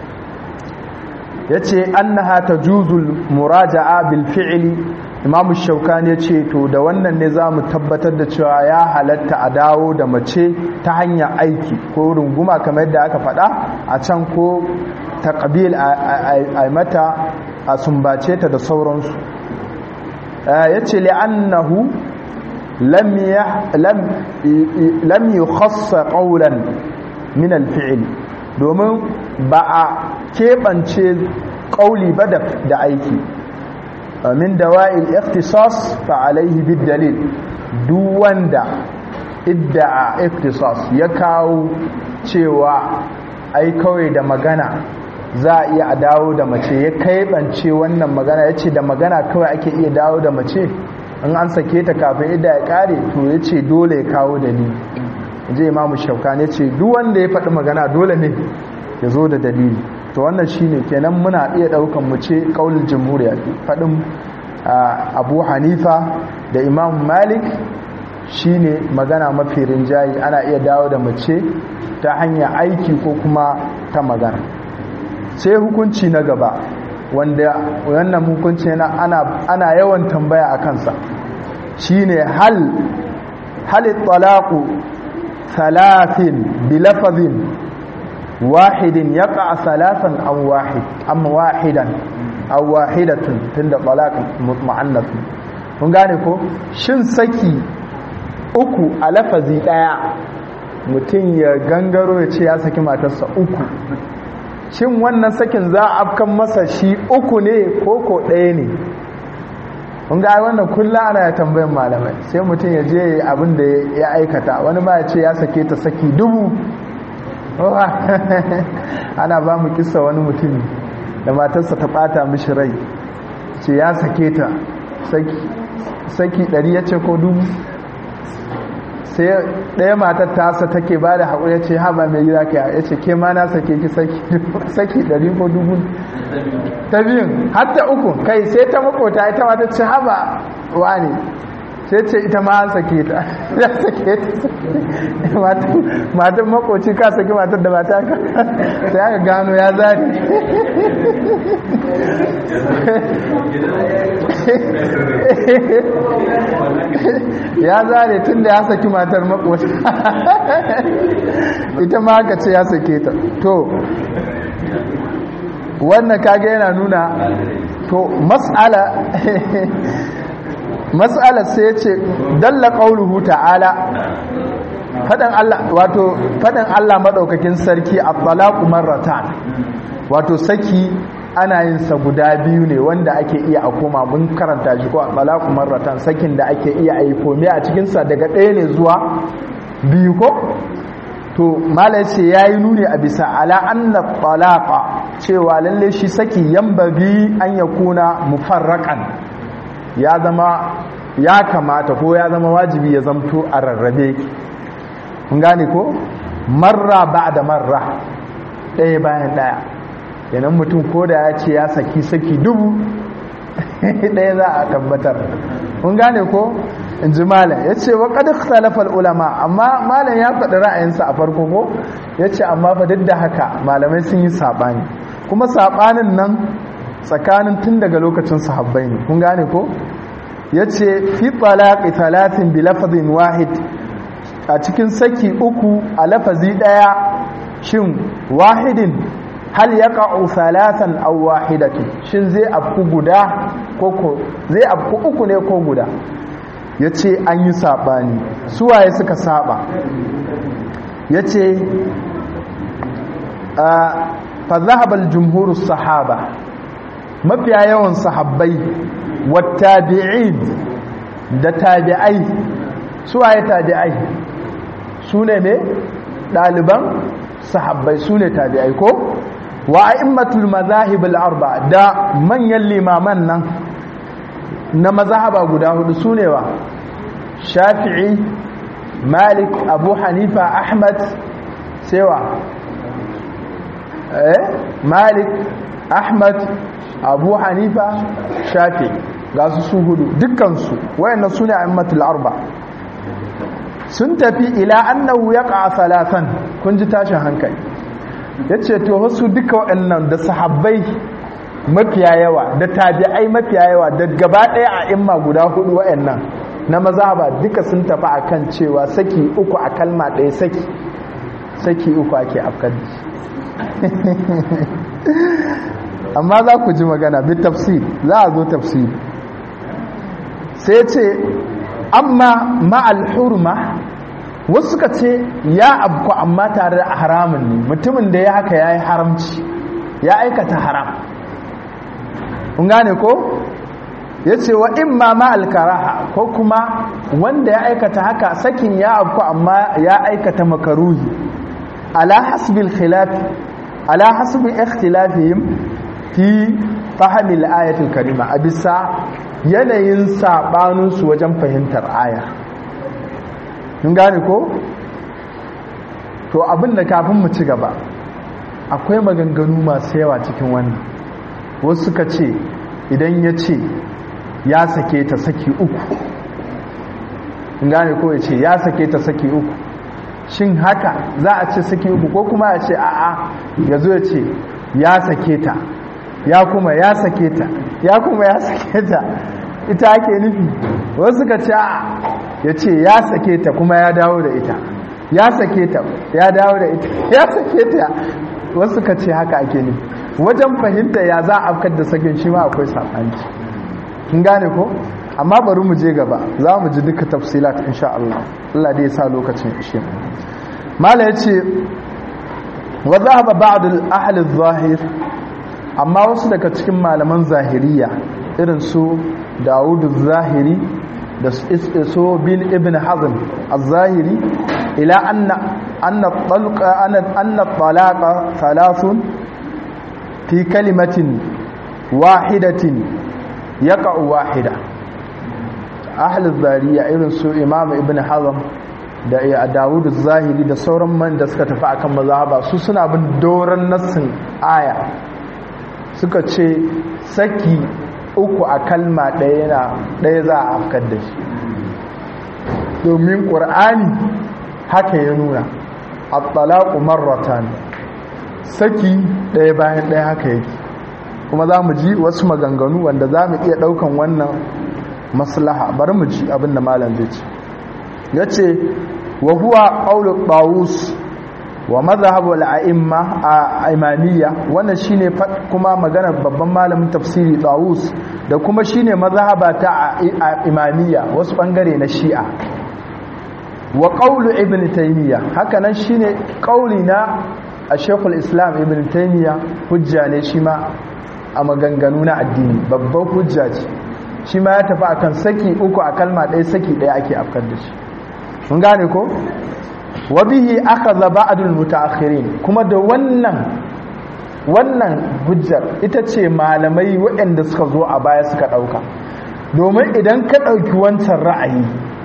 yace annaha tajuzul muraja'a bil fi'li imamu shaukani yace to da wannan ne zamu tabbatar da cewa ya halatta a dawo da mace ta hanyar aiki ko runguma kamar yadda aka faɗa a can ko taqbil a mata a sumbace ta da sauransu yace li'annahu lam lam lam yukhassa qawlan min alfi'il domin ba a keɓance ƙauli ba da aiki min dawa'il ikhtisas fa alaihi bid dalil duk wanda idda'a ikhtisas ya kawo cewa ai kawai da magana za a iya dawo da mace ya keɓance wannan magana ya ce da magana kawai ake iya dawo da mace in an sake ta kafin idda ya ƙare to ya ce dole ya kawo dalili je imamu shaukani ce duk wanda ya faɗi magana dole ne ya zo da dalili to wannan shine kenan muna iya ɗaukan mu ce ƙaunin jamhuriya faɗin abu hanifa da imam malik shine magana mafi rinjayi ana iya dawo da mace ta hanyar aiki ko kuma ta magana sai hukunci na gaba wanda wannan hukunci ana yawan tambaya a kansa shine hal hal talaqu ثلاث بلفظ واحد يقع ثلاثا أو واحد أم واحدا أو واحدة تند طلاق معنف mun gane ko shin saki uku a lafazi daya mutum ya gangaro ya ce ya saki matarsa uku shin wannan sakin za a afkan masa shi uku ne ko ko ɗaya ne kun ga wannan kullum ana ya tambayin malamai sai mutum ya je abin da ya aikata wani ma ya ce ya sake ta saki dubu ana ba mu kisa wani mutum da matarsa ta bata mishi rai ce ya sake ta saki ɗari ya ce ko dubu sai ɗaya matar tasa take ba da haƙuri ya ce haɓa mai gida ka ya ce ke ma na sake ki saki ɗari ko dubu ta biyun hatta uku kai sai ta makota ita ma ta ce haba wani sai ce ita ma an sake ta ya sake ta matan makoci ka sake matar da mata ka sai aka gano ya zari ya zare tun da ya saki matar makoci ita ma aka ce ya sake ta to wannan kage yana nuna to mas'ala mas'alar sai ya ce dalla qauluhu ta'ala fadan Allah wato fadan Allah madaukakin sarki at-talaqu marratan wato saki ana yin sa guda biyu ne wanda ake iya a koma mun karanta shi ko at-talaqu marratan sakin da ake iya a yi kome a cikin sa daga ɗaya ne zuwa biyu ko to malai ce yayi nuni a bisa ala anna talaqa cewa lalle shi saki yambagi an yakuna mufarraqan ya zama ya kamata ko ya zama wajibi ya zamto a rarrabe kun gane ko marra ba'da marra ɗaya bayan ɗaya yanan mutum ko da ya ce ya saki saki dubu ɗaya za a tabbatar kun gane ko in ji malam ya ce wa ƙadar talafar ulama amma malam ya faɗi ra'ayinsa a farko ko ya ce amma fa duk da haka malamai sun yi saɓani kuma saɓanin nan tsakanin tun daga lokacin sahabbai ne kun gane ko ya ce fi talaƙi talatin bi lafazin wahid a cikin saki uku a lafazi ɗaya shin wahidin hal ya ƙa'u salatan aw wahidatu shin zai afku guda ko zai afku uku ne ko guda ya ce an yi saɓani suwaye suka saɓa ya ce fa zahabal jumhur sahaba mafiya yawan sahabbai wattabi'in da tabi'ai suwaye tabi'ai su ne me ɗaliban sahabbai su ne tabi'ai ko wa a'immatul mazahib al-arba da manyan limaman nan na mazahaba guda hudu su ne wa shafi'i malik abu hanifa ahmad sewa eh malik ahmad abu hanifa shafi ga su su hudu dukkansu wayannan su ne a'immatul arba sun tafi ila annahu yaqa salatan kun ji tashin hankali yace to wasu duka wayannan da sahabbai mafiya yawa da tabi'ai mafiya yawa da gaba daya a imma guda hudu wayannan na mazhaba duka sun tafi akan cewa saki uku a kalma daya saki saki uku ake afkar amma za ku ji magana bi tafsir za a zo tafsir sai ce amma ma'al hurma wasu suka ce ya abku amma tare da haramun ne mutumin da ya haka ya yi haramci ya aikata haram kun gane ko ya ce wa imma ma'al karaha ko kuma wanda ya aikata haka sakin ya abku amma ya aikata makaruhi ala hasbil khilaf ala hasbi ikhtilafihim fi fahimil ayatul karima a bisa yanayin saɓaninsu wajen fahimtar aya mun gane ko to abin da kafin mu ci gaba akwai maganganu masu yawa cikin wannan wasu suka ce idan ya ce ya sake ta saki uku mun gane ko ya ce ya sake ta saki uku shin haka za a ce saki uku ko kuma ya ce a'a ya zo ya ce ya sake ta ya kuma ya sake ta ya kuma ya sake ta ita ake nufi wasu ka ce ya ce ya sake ta kuma ya dawo da ita ya sake ta ya dawo da ita ya sake ta wasu ka ce haka ake nufi wajen fahimta ya za a afkar da sakin shi ma akwai saɓanci kin gane ko amma bari mu je gaba za mu ji duka tafsilat insha Allah Allah dai ya sa lokacin ishe mala yace wa zahaba ba'd al-ahli adh-dhahir amma wasu daga cikin malaman zahiriya irin su dawudu zahiri da so bin ibn hazm az-zahiri ila anna anna talqa anna talaqa thalathun fi kalimatin wahidatin yaqa'u wahida ahli zahiriya irin su imam ibn hazm da dawudu zahiri da sauran man da suka tafi akan mazhaba su suna bin doran nassin aya suka ce saki uku a kalma ɗaya na ɗaya za a afkar da shi domin ƙur'ani haka ya nuna at-talaqu marratan saki ɗaya bayan ɗaya haka yake kuma za mu ji wasu maganganu wanda za mu iya ɗaukan wannan maslaha bari mu ji abin da malam zai ce ya ce wa huwa ƙaunar ɓawus wa mazhabul a'imma a imamiyya wannan shine kuma maganar babban malamin tafsiri Dawus da kuma shine mazhaba ta imamiyya wasu bangare na Shi'a wa qawlu ibn taymiya haka nan shine qauli na Sheikhul Islam ibn taymiya hujja ne shi ma a maganganu na addini babban hujja ce shi ma ya tafi akan saki uku a kalma ɗaya saki ɗaya ake afkar da shi mun gane ko wa bihi akhadha ba'dul mutaakhirin kuma da wannan wannan hujjar ita ce malamai waɗanda suka zo a baya suka ɗauka domin idan ka ɗauki wancan ra'ayi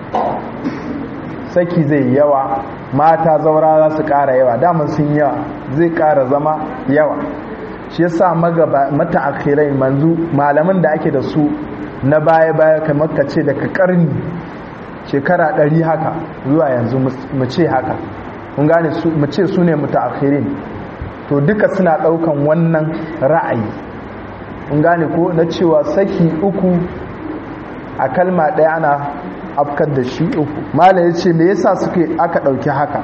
saki zai yawa mata zaura za su ƙara yawa daman sun yawa zai ƙara zama yawa shi yasa magaba mataakhirai manzu malaman da ake da su na baya-baya kamar ka ce daga karni shekara ɗari haka zuwa yanzu mu ce haka mun gane mu ce su ne mutaakhirin to duka suna ɗaukan wannan ra'ayi mun gane ko na cewa saki uku a kalma ɗaya ana afkar da shi uku mala ya ce me yasa suke aka ɗauki haka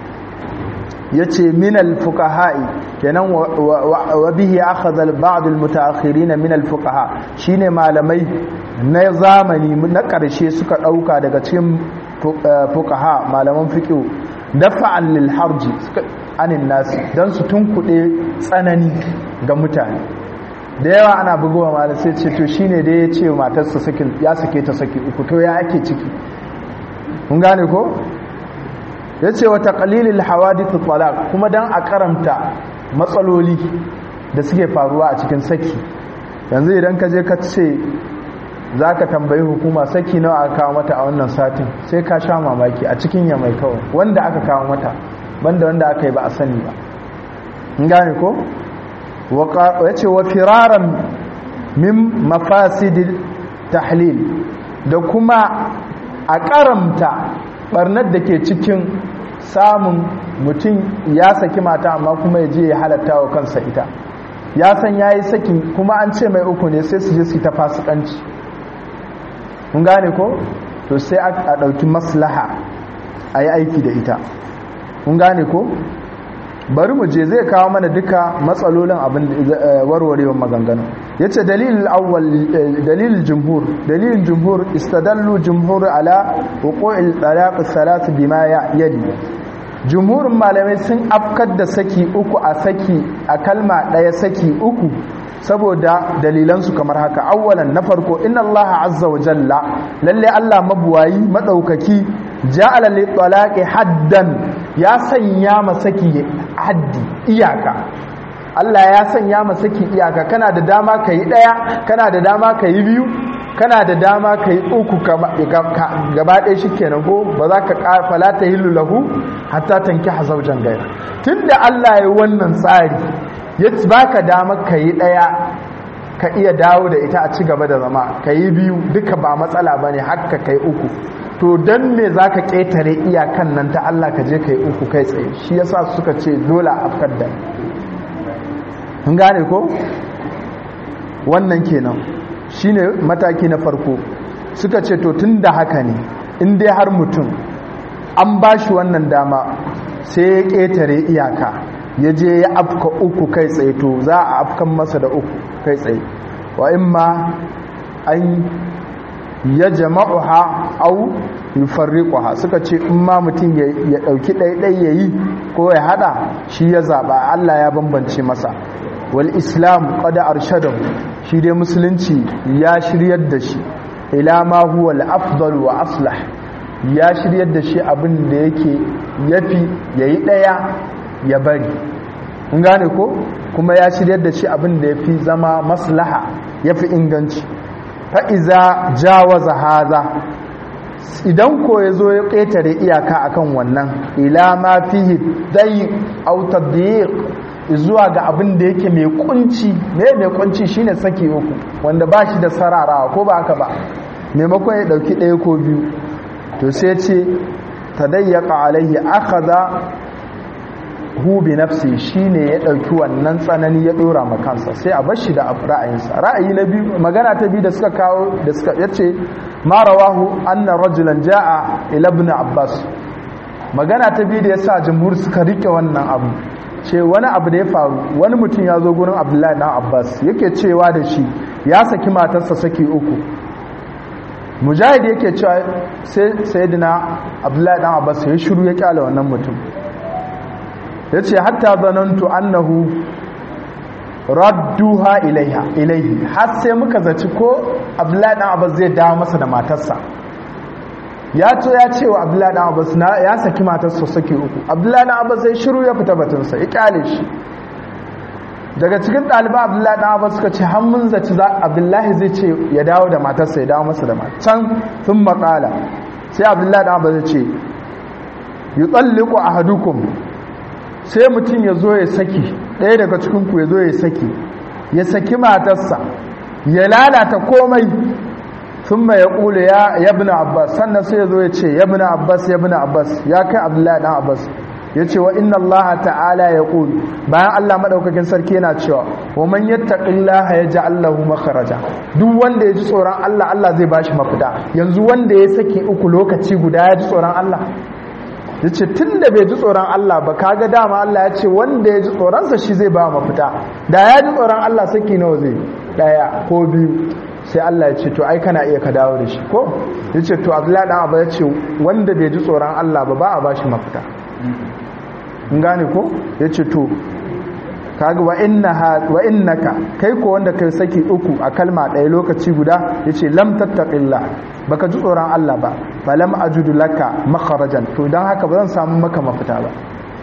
ya ce minal fukaha'i kenan wa bihi akhadha al-ba'd al-mutaakhirin min al-fuqaha shine malamai na zamani na ƙarshe suka ɗauka daga cikin fuqaha malaman fiqh dafa'an lil harji anin nasi dan su tunkuɗe tsanani ga mutane da yawa ana bugowa malam sai ce to shine da ya ce matarsa sakin ya sake ta saki uku to ya ake ciki mun gane ko ya ce wata ƙalilin hawadithu talaq kuma don a karanta matsaloli da suke faruwa a cikin saki yanzu idan ka je ka ce za ka tambayi hukuma saki nawa aka kawo mata a wannan satin sai ka sha mamaki a cikin ya mai kawai wanda aka kawo mata banda wanda aka yi ba a sani ba in gane ko ya ce wa firaran min mafasidil tahlil da kuma a karamta barnar da ke cikin samun mutum ya saki mata amma kuma ya je ya halatta wa kansa ita ya san ya yi sakin kuma an ce mai uku ne sai su je su ta fasikanci mun gane ko to sai a ɗauki maslaha a yi aiki da ita mun gane ko bari mu je zai kawo mana duka matsalolin abin warwarewar maganganu ya ce dalilin awwal dalilin jumhur dalilin jumhur istadallu jumhur ala hukuil talaq salat bima yadi jumhurin malamai sun afkar da saki uku a saki a kalma daya saki uku saboda dalilansu kamar haka awwalan na farko inna allaha azza wa jalla lalle allah mabuwayi madaukaki ja'ala li talaqi haddan ya sanya masaki haddi iyaka Allah ya sanya masaki iyaka kana da dama ka yi ɗaya kana da dama ka yi biyu kana da dama ka yi uku gaba ɗaya shi kenan ko ba za ka ƙarfala ta hillu lahu hatta tanki hazaujan gaira tun da Allah ya wannan tsari ya baka dama ka yi ɗaya ka iya dawo da ita a ci gaba da zama ka yi biyu duka ba matsala ba ne haka ka yi uku to don me za ka ƙetare iyakan nan ta Allah ka je ka yi uku kai tsaye shi yasa suka ce dole a afkar da mun gane ko wannan kenan shine mataki na farko suka ce to tun da haka ne in dai har mutum an ba shi wannan dama sai ya ƙetare iyaka ya je ya afka uku kai tsaye to za a afkan masa da uku kai tsaye wa in ma an ya jama'uha au yufarriquha suka ce in ma mutum ya dauki ɗaiɗai yayi ko ya hada shi ya zaba Allah ya bambance masa wal islam qad arshadahu shi dai musulunci ya shiryar da shi ila ma huwa al afdal wa aslah ya shiryar da shi abin da yake yafi yayi daya ya bari kun gane ko kuma ya shiryar da shi abin da yafi zama maslaha yafi inganci fa'iza jawaza haza idan ko ya zo ya ƙetare iyaka akan wannan ila ma fihi dai autar da zuwa ga abin da yake mai kunci mai mai kunci shine saki uku wanda ba shi da sararawa ko ba haka ba maimakon ya ɗauki ɗaya ko biyu to sai ce ta dayyaka alaihi aka hu bi nafsi shine ya dauki wannan tsanani ya dora ma kansa sai a bar shi da ra'ayinsa ra'ayi na biyu magana ta biyu da suka kawo da suka yace ma rawahu anna rajulan jaa ila ibn abbas magana ta biyu da ya sa jamhur suka rike wannan abu ce wani abu da ya faru wani mutum ya zo gurin abdullahi dan abbas yake cewa da shi ya saki matarsa saki uku mujahid yake cewa sai sayyidina abdullahi dan abbas ya shiru ya kyale wannan mutum yace hatta zanantu annahu radduha ilaiha ilaihi har sai muka zaci ko abdullahi dan abbas zai dawo masa da matarsa ya to ya ce wa abdullahi dan abbas na ya saki matarsa saki uku abdullahi dan abbas sai shiru ya fita batunsa ya kyale shi daga cikin ɗaliban abdullahi dan abbas suka ce har mun zaci za abdullahi zai ce ya dawo da matarsa ya dawo masa da can sun makala sai abdullahi dan abbas ya ce yutalliqu ahadukum sai mutum ya zo ya saki ɗaya daga cikinku ya zo ya saki ya saki matarsa ya lalata komai sun mai ya ƙule ya yabna abbas sannan sai ya zo ya ce yabna abbas yabna abbas ya kai abdullahi ɗan abbas ya ce wa inna allaha ta'ala ya ƙulu bayan allah maɗaukakin sarki yana cewa wa man yattaqillaha yaj'al lahu makharaja duk wanda ya ji tsoron allah allah zai bashi mafita yanzu wanda ya saki uku lokaci guda ya ji tsoron allah ya ce tun da bai ji tsoron Allah ba kaga dama Allah ya ce wanda ya ji tsoronsa shi zai ba mafita da ya ji tsoron Allah saki nawa zai daya ko biyu sai Allah ya ce to ai kana iya ka dawo da shi ko ya ce to abdullahi dan abu ya ce wanda bai ji tsoron Allah ba ba a ba shi mafita in gane ko ya ce to kaga wa innaha wa innaka kai ko wanda kai saki uku a kalma ɗaya lokaci guda yace lam tattaqillah baka ji tsoron Allah ba falam ajudu laka makharajan to dan haka ba zan samu maka mafita ba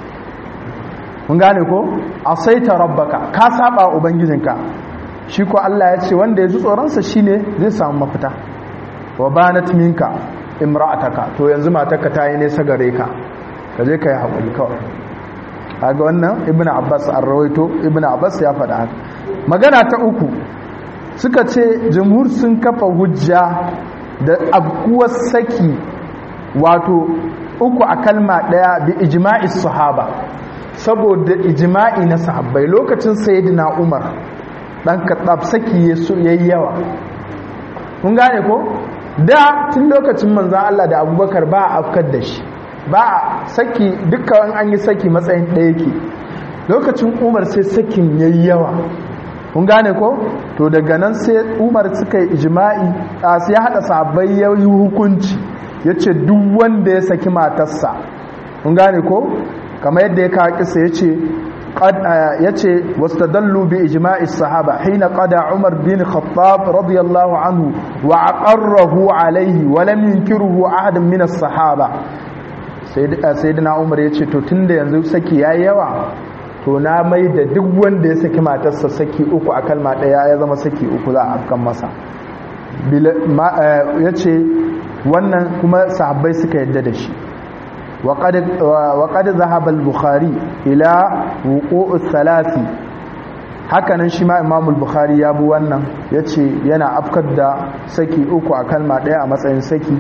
mun gane ko asaita rabbaka ka saba ubangijinka shi ko Allah ya ce wanda ya ji tsoron sa shine zai samu mafita wa banat minka imra'ataka to yanzu matarka ta yi nesa gare ka ka je ka yi haƙuri kawai kaga wannan ibn abbas an rawaito ibn abbas ya faɗa haka magana ta uku suka ce jumhur sun kafa hujja da abkuwar saki wato uku a kalma ɗaya bi ijma'i sahaba saboda ijma'i na sahabbai lokacin sayyidina umar dan katsab saki yayi yawa kun gane ko da tun lokacin manzon Allah da abubakar ba a afkar da shi ba a saki dukkan an yi saki matsayin ɗaya ke lokacin umar sai sakin ya yi yawa kun gane ko to daga nan sai umar suka yi ijima'i a sai haɗa sabai ya yi hukunci ya ce duk wanda ya saki matarsa kun gane ko kama yadda ya kawo kisa ya ce ya ce wasu dallu bi ijima'i sahaba hina qada umar bin khattab radiyallahu anhu wa aqarrahu alaihi wa lam yunkiruhu ahadun min as-sahaba sai da umar ya ce to tun da yanzu saki ya yawa to na mai da duk wanda ya saki matarsa saki uku a kalma ɗaya ya zama saki uku za a afkan masa ya ce wannan kuma sahabbai suka yadda da shi waƙad zahabal bukhari ila wuƙo'u salasi hakanan shi ma imamul bukhari ya bu wannan ya ce yana afkar da saki uku a kalma ɗaya a matsayin saki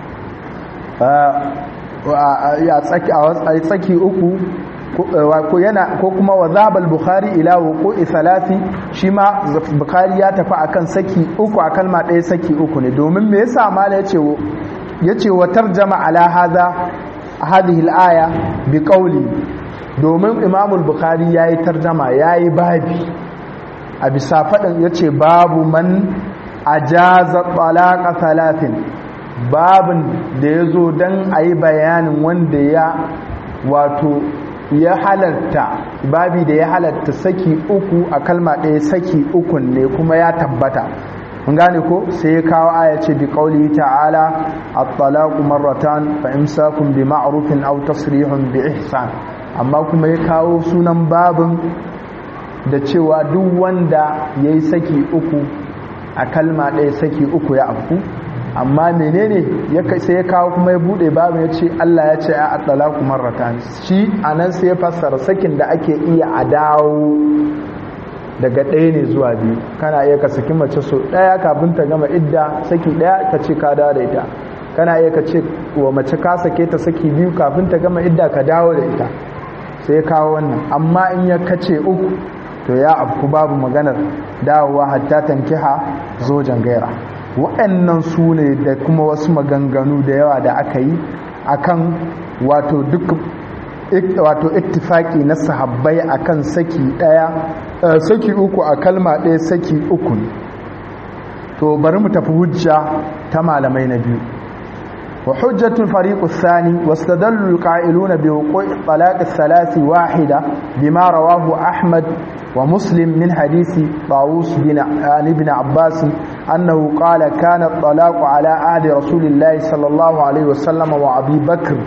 a tsaki uku ko kuma wa zabal bukhari ila wuqu'i thalathi shi ma bukhari ya tafi akan saki uku a kalma ɗaya saki uku ne domin me yasa mala yace yace wa tarjama ala hadha hadhihi al-aya bi qawli domin imam al-bukhari yayi tarjama yayi babi a bisa fadin yace babu man ajaza talaqa thalathin babin da ya zo don a yi bayanin wanda ya wato ya halatta babi da ya halatta saki uku a kalma ɗaya saki ukun ne kuma ya tabbata mun gane ko sai ya kawo aya ce bi qauli ta'ala at-talaqu marratan fa imsakun bi ma'rufin aw tasrihun bi ihsan amma kuma ya kawo sunan babin da cewa duk wanda yayi saki uku a kalma ɗaya saki uku ya afku amma menene ya sai ya kawo kuma ya bude babu ya ce Allah ya ce a talaku marratan shi anan sai ya fassara sakin da ake iya a dawo daga ɗaya ne zuwa biyu kana iya ka saki mace so ɗaya kafin ta gama idda saki ɗaya ka ce ka dawo da ita kana iya ka ce wa mace ka sake ta saki biyu kafin ta gama idda ka dawo da ita sai ya kawo wannan amma in ya kace uku to ya afku babu maganar dawowa hatta tankiha zojan gaira waɗannan su ne da kuma wasu maganganu da yawa da aka yi akan wato duk wato ittifaki na sahabbai akan saki daya saki uku a kalma daya saki uku to bari mu tafi hujja ta malamai na biyu وحجة الفريق الثاني واستدل القائلون بوقوع طلاق الثلاث واحدة بما رواه أحمد ومسلم من حديث طاووس بن عن ابن عباس أنه قال كان الطلاق على عهد رسول الله صلى الله عليه وسلم وأبي بكر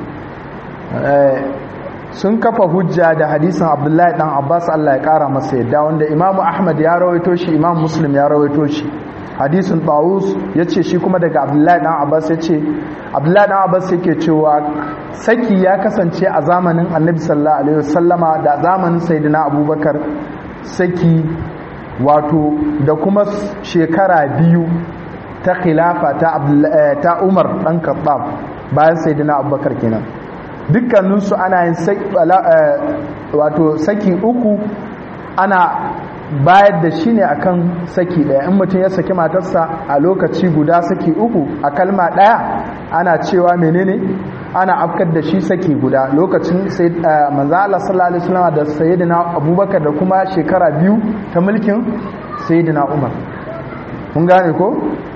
sun kafa hujja da hadisin abdullahi dan abbas allah ya kara masa yadda wanda imamu ahmad ya rawaito shi imam muslim ya rawaito shi hadisin tawus ya ce shi kuma daga abdullahi dan abbas ya ce abdullahi dan abbas yake cewa saki ya kasance a zamanin annabi sallallahu alaihi wasallama da zamanin sayyidina abubakar saki wato da kuma shekara biyu ta khilafa ta ta umar dan khattab bayan sayyidina abubakar kenan dukkaninsu ana yin wato saki uku ana bayar da shi ne akan saki daya in mutum ya saki matarsa a lokaci guda saki uku a kalma daya ana cewa menene ana afkar da shi saki guda lokacin manzo Allah sallallahu alaihi wasallam da sayyidina Abubakar da kuma shekara biyu ta mulkin sayyidina Umar mun gane ko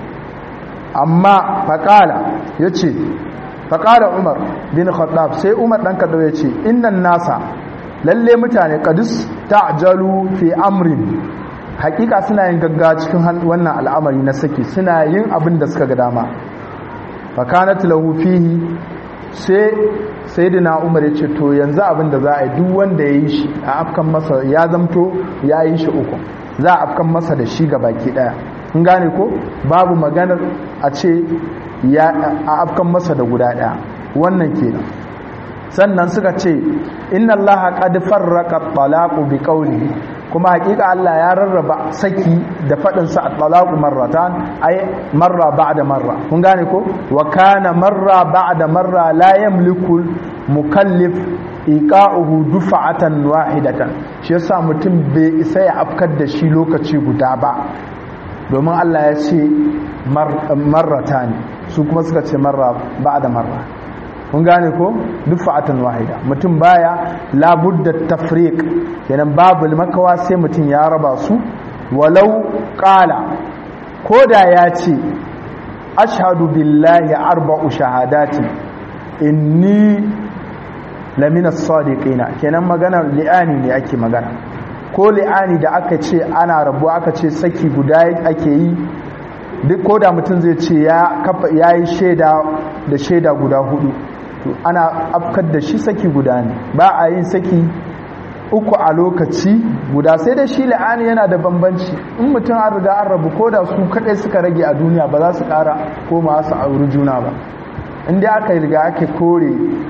amma faqala yace faqala Umar bin Khattab sai Umar dan Khattab yace innan nasa lalle mutane kadis ta'jalu fi amrin hakika suna yin gagga cikin wannan al'amari na saki suna yin abin da suka ga dama fakanat lahu fihi sai sayyidina umar ya ce to yanzu abin da za a yi duk wanda ya yi shi a afkan masa ya zamto ya yi shi uku za a afkan masa da shi ga baki daya kun gane ko babu maganar a ce ya a afkan masa da guda daya wannan kenan sannan suka ce inna allaha qad farraqa at-talaqu bi qawli kuma hakika Allah ya rarraba saki da fadin sa at-talaqu marratan ay marra ba'da marra kun gane ko wa kana marra ba'da marra la yamliku mukallif iqa'uhu dufa'atan wahidatan shi yasa mutum bai isa ya afkar da shi lokaci guda ba domin Allah ya ce marratan su kuma suka ce marra ba'da marra kun gane ko duk fa'atan wahida mutum baya labudda tafriq kenan babu makawa sai mutum ya raba su walau qala koda ya ce ashhadu billahi arba'u shahadati inni lamina sadiqina kenan magana li'ani ne ake magana ko li'ani da aka ce ana rabu aka ce saki guda ake yi duk koda mutum zai ce ya yi shaida da shaida guda hudu ana afkar da shi saki guda ne ba a yin saki uku a lokaci guda sai da shi la'ani yana da bambanci in mutum an riga an rabu ko da su kadai suka rage a duniya ba za su kara koma su auri juna ba inda aka riga ake kore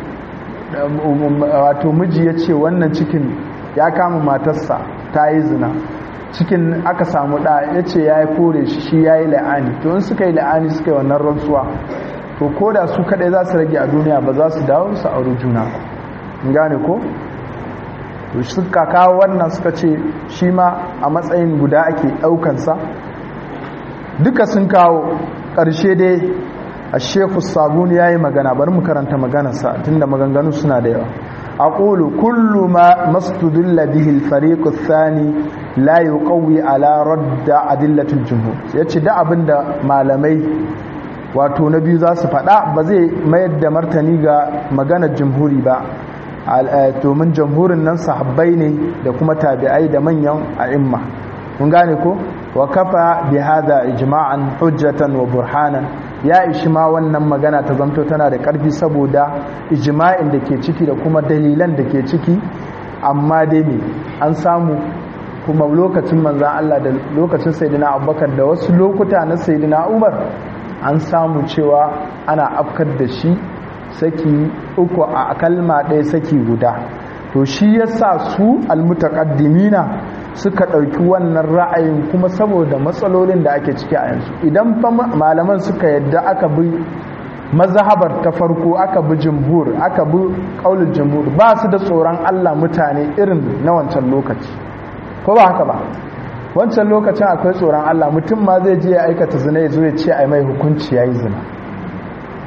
wato miji ya ce wannan cikin ya kama matarsa ta yi zina cikin aka samu ɗa ya ce ya yi kore shi shi ya yi la'ani to in suka yi la'ani suka yi wannan rantsuwa to ko da su kadai za su rage a duniya ba za su dawo su auri juna gane ko to suka kawo wannan suka ce shi ma a matsayin guda ake daukansa duka sun kawo ƙarshe dai a sheku sabuni ya yi magana bari mu karanta maganarsa tunda maganganu suna da yawa أقول كل ما مستدل به الفريق الثاني لا يقوي على رد أدلة الجمهور yace da abinda malamai wato na biyu za su faɗa ba zai mayar da martani ga maganar jamhuri ba domin jamhurin nan sahabbai ne da kuma tabi'ai da manyan a'imma kun gane ko wa kafa bi hada ijma'an hujjatan wa burhanan ya ishi ma wannan magana ta zamto tana da ƙarfi saboda ijma'in da ke ciki da kuma dalilan da ke ciki amma dai ne an samu kuma lokacin manzan Allah da lokacin sayyidina abubakar da wasu lokuta na sayyidina umar an samu cewa ana afkar da shi saki uku a kalma ɗaya saki guda to shi yasa su almutaqaddimina suka ɗauki wannan ra'ayin kuma saboda matsalolin da ake ciki a yanzu idan fa malaman suka yadda aka bi mazhabar ta farko aka bi jumhur aka bi qaulul jumhur ba su da tsoron Allah mutane irin na wancan lokaci ko ba haka ba wancan lokacin akwai tsoron Allah mutum ma zai je ya aikata zina ya zo ya ce ai mai hukunci yayi zina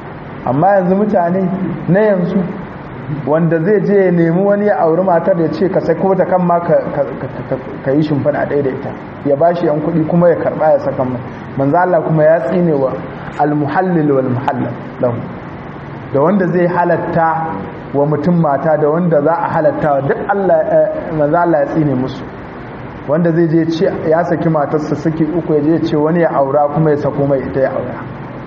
amma yanzu mutane na yanzu wanda zai je ya nemi wani ya auri matar ya ce ka sako ta kan ma ka yi shimfiɗa ɗaya da ita ya ba shi yan kuɗi kuma ya karɓa ya saka mai manzo Allah kuma ya tsine wa almuhallil wal muhallal lahu da wanda zai halatta wa mutum mata da wanda za a halatta duk Allah manzo Allah ya tsine musu wanda zai je ce ya saki matarsa saki uku ya je ce wani ya aura kuma ya sako mai ita ya aura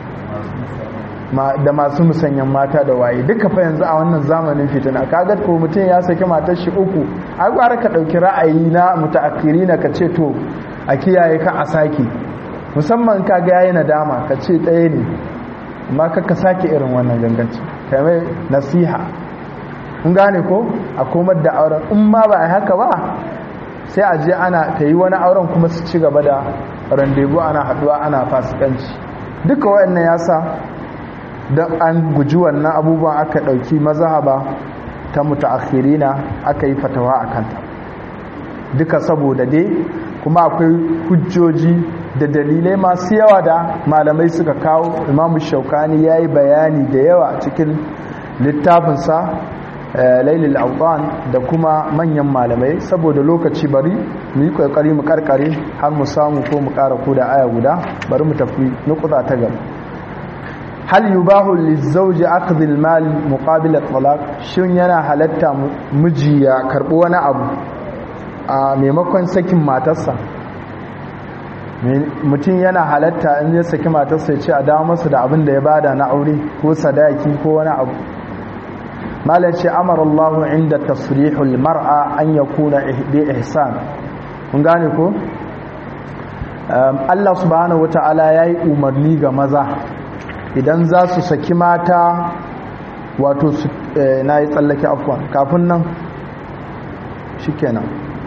da masu musanyan mata da waye duka fa yanzu a wannan zamanin fitina kaga ko mutum ya saki matar shi uku a gwara ka dauki ra'ayi na mutaakkiri na ka ce to a kiyaye ka a saki musamman kaga yayi nadama ka ce ɗaya ne amma ka ka sake irin wannan ganganci kai mai nasiha kun gane ko a komar da auren in ma ba a haka ba sai a je ana ta yi wani auren kuma su ci gaba da randebu ana haduwa ana fasikanci duka waɗannan ya sa don an guji wannan abubuwan aka ɗauki mazahaba ta mutaakhirina aka yi fatawa a kanta duka saboda dai kuma akwai hujjoji da dalilai masu yawa da malamai suka kawo imamu shaukani ya yi bayani da yawa cikin littafinsa lailil autan da kuma manyan malamai saboda lokaci bari mu yi kokari mu karkare har mu samu ko mu kara ko da aya guda bari mu tafi nukuta ta gaba hal yubahu lizawji akhdh almal muqabil at-talaq shin yana halatta miji ya karbi wani abu a maimakon sakin matarsa mutum yana halatta in ya saki matarsa ya ce a dawo masa da abin da ya bada na aure ko sadaki ko wani abu malar ce amara Allah inda tasrihul mar'a an ya kuna bi ihsan kun gane ko Allah subhanahu wata'ala ya yi umarni ga maza idan za su saki mata wato na yi tsallake afwan kafin nan shi kenan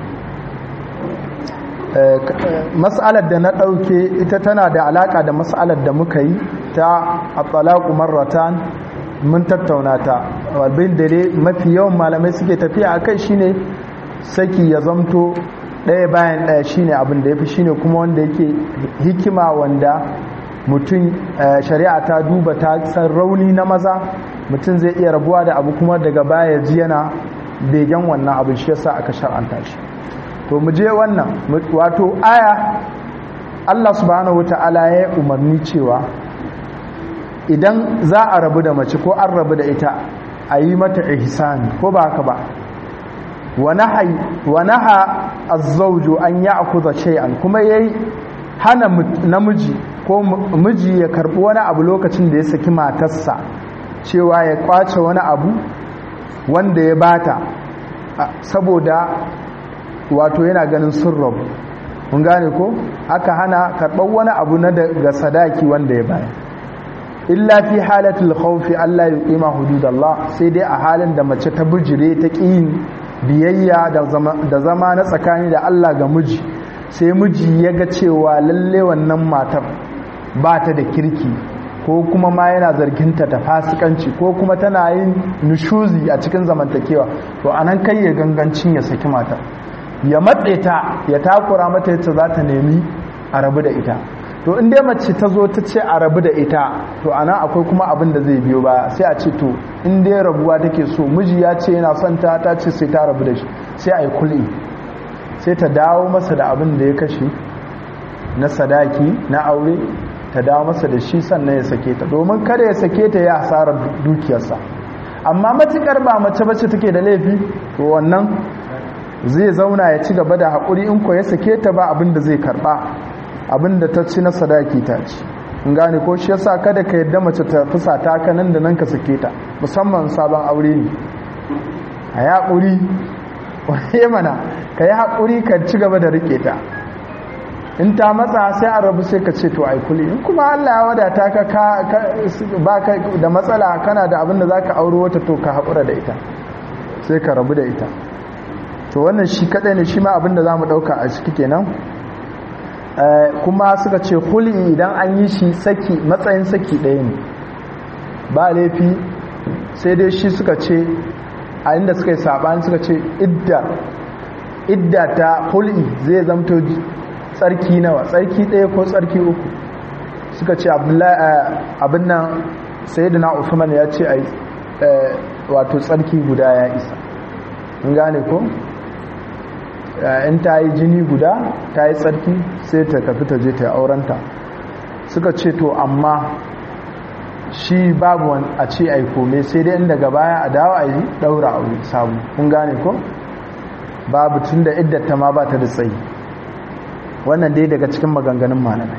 mas'alar da na ɗauke ita tana da alaƙa da mas'alar da muka yi ta a tsalaku marratan mun tattauna ta abin da dai mafi yawan malamai suke tafiya a kai shine saki ya zamto ɗaya bayan ɗaya shine abin da ya fi shine kuma wanda yake hikima wanda mutum shari'a ta duba ta san rauni na maza mutum zai iya rabuwa da abu kuma daga baya ji yana begen wannan abin shi yasa aka shar'anta shi to mu je wannan wato aya Allah subhanahu wata'ala ya umarni cewa idan za a rabu da mace ko an rabu da ita a yi mata ihsani ko ba haka ba wa naha az-zawju an ya'khudha shay'an kuma yayi hana namiji ko miji ya karbi wani abu lokacin da ya saki matarsa cewa ya kwace wani abu wanda ya bata saboda wato yana ganin sun rabu mun gane ko aka hana karɓar wani abu na daga sadaki wanda ya bayar illa fi halatul khawfi Allah ya qima hududallah sai dai a halin da mace ta bujire ta ƙin biyayya da zama na tsakani da Allah ga miji sai miji ya ga cewa lalle wannan matar ba ta da kirki ko kuma ma yana zarginta ta fasikanci ko kuma tana yin nushuzi a cikin zamantakewa to anan kai ya gangancin ya saki matar ya matse ta ya takura mata yadda za ta nemi a rabu da ita to in dai mace ta zo ta ce a rabu da ita to anan akwai kuma abin da zai biyo baya sai a ce to in dai rabuwa take so miji ya ce yana son ta ta ce sai ta rabu da shi sai a yi kul'i sai ta dawo masa da abin da ya kashe na sadaki na aure ta dawo masa da shi sannan ya sake ta domin kada ya sake ta ya hasarar dukiyarsa amma matukar ba mace bace take da laifi to wannan zai zauna ya ci gaba da haƙuri in ko ya sake ta ba abin da zai karɓa abin da ta ci na sadaki ta ci in gane ko shi yasa kada ka yadda mace ta fusa ta ka nan da nan ka sake ta musamman sabon aure ne a yi haƙuri wani mana ka yi haƙuri ka ci gaba da riƙe ta in ta matsa sai a rabu sai ka ce to ai kuli in kuma Allah ya wadata ka ba ka da matsala kana da abin da za ka auro wata to ka haƙura da ita sai ka rabu da ita to wannan shi kadai ne shi ma abinda za mu dauka a ciki kenan kuma suka ce huli idan an yi shi saki matsayin saki ɗaya ne ba laifi sai dai shi suka ce a inda suka yi saɓani suka ce idda idda ta huli zai zamto tsarki nawa tsarki ɗaya ko tsarki uku suka ce abin nan sayyidina Uthman ya ce ai wato tsarki guda ya isa in gane ko in ta yi jini guda ta yi tsarki sai ta tafi ta je ta yi aurenta suka ce to amma shi babu a ce ai kome sai dai inda gaba ya a dawo a yi daura aure sabu kun gane ko babu tun da iddata ma ba ta da tsayi wannan dai daga cikin maganganun malamai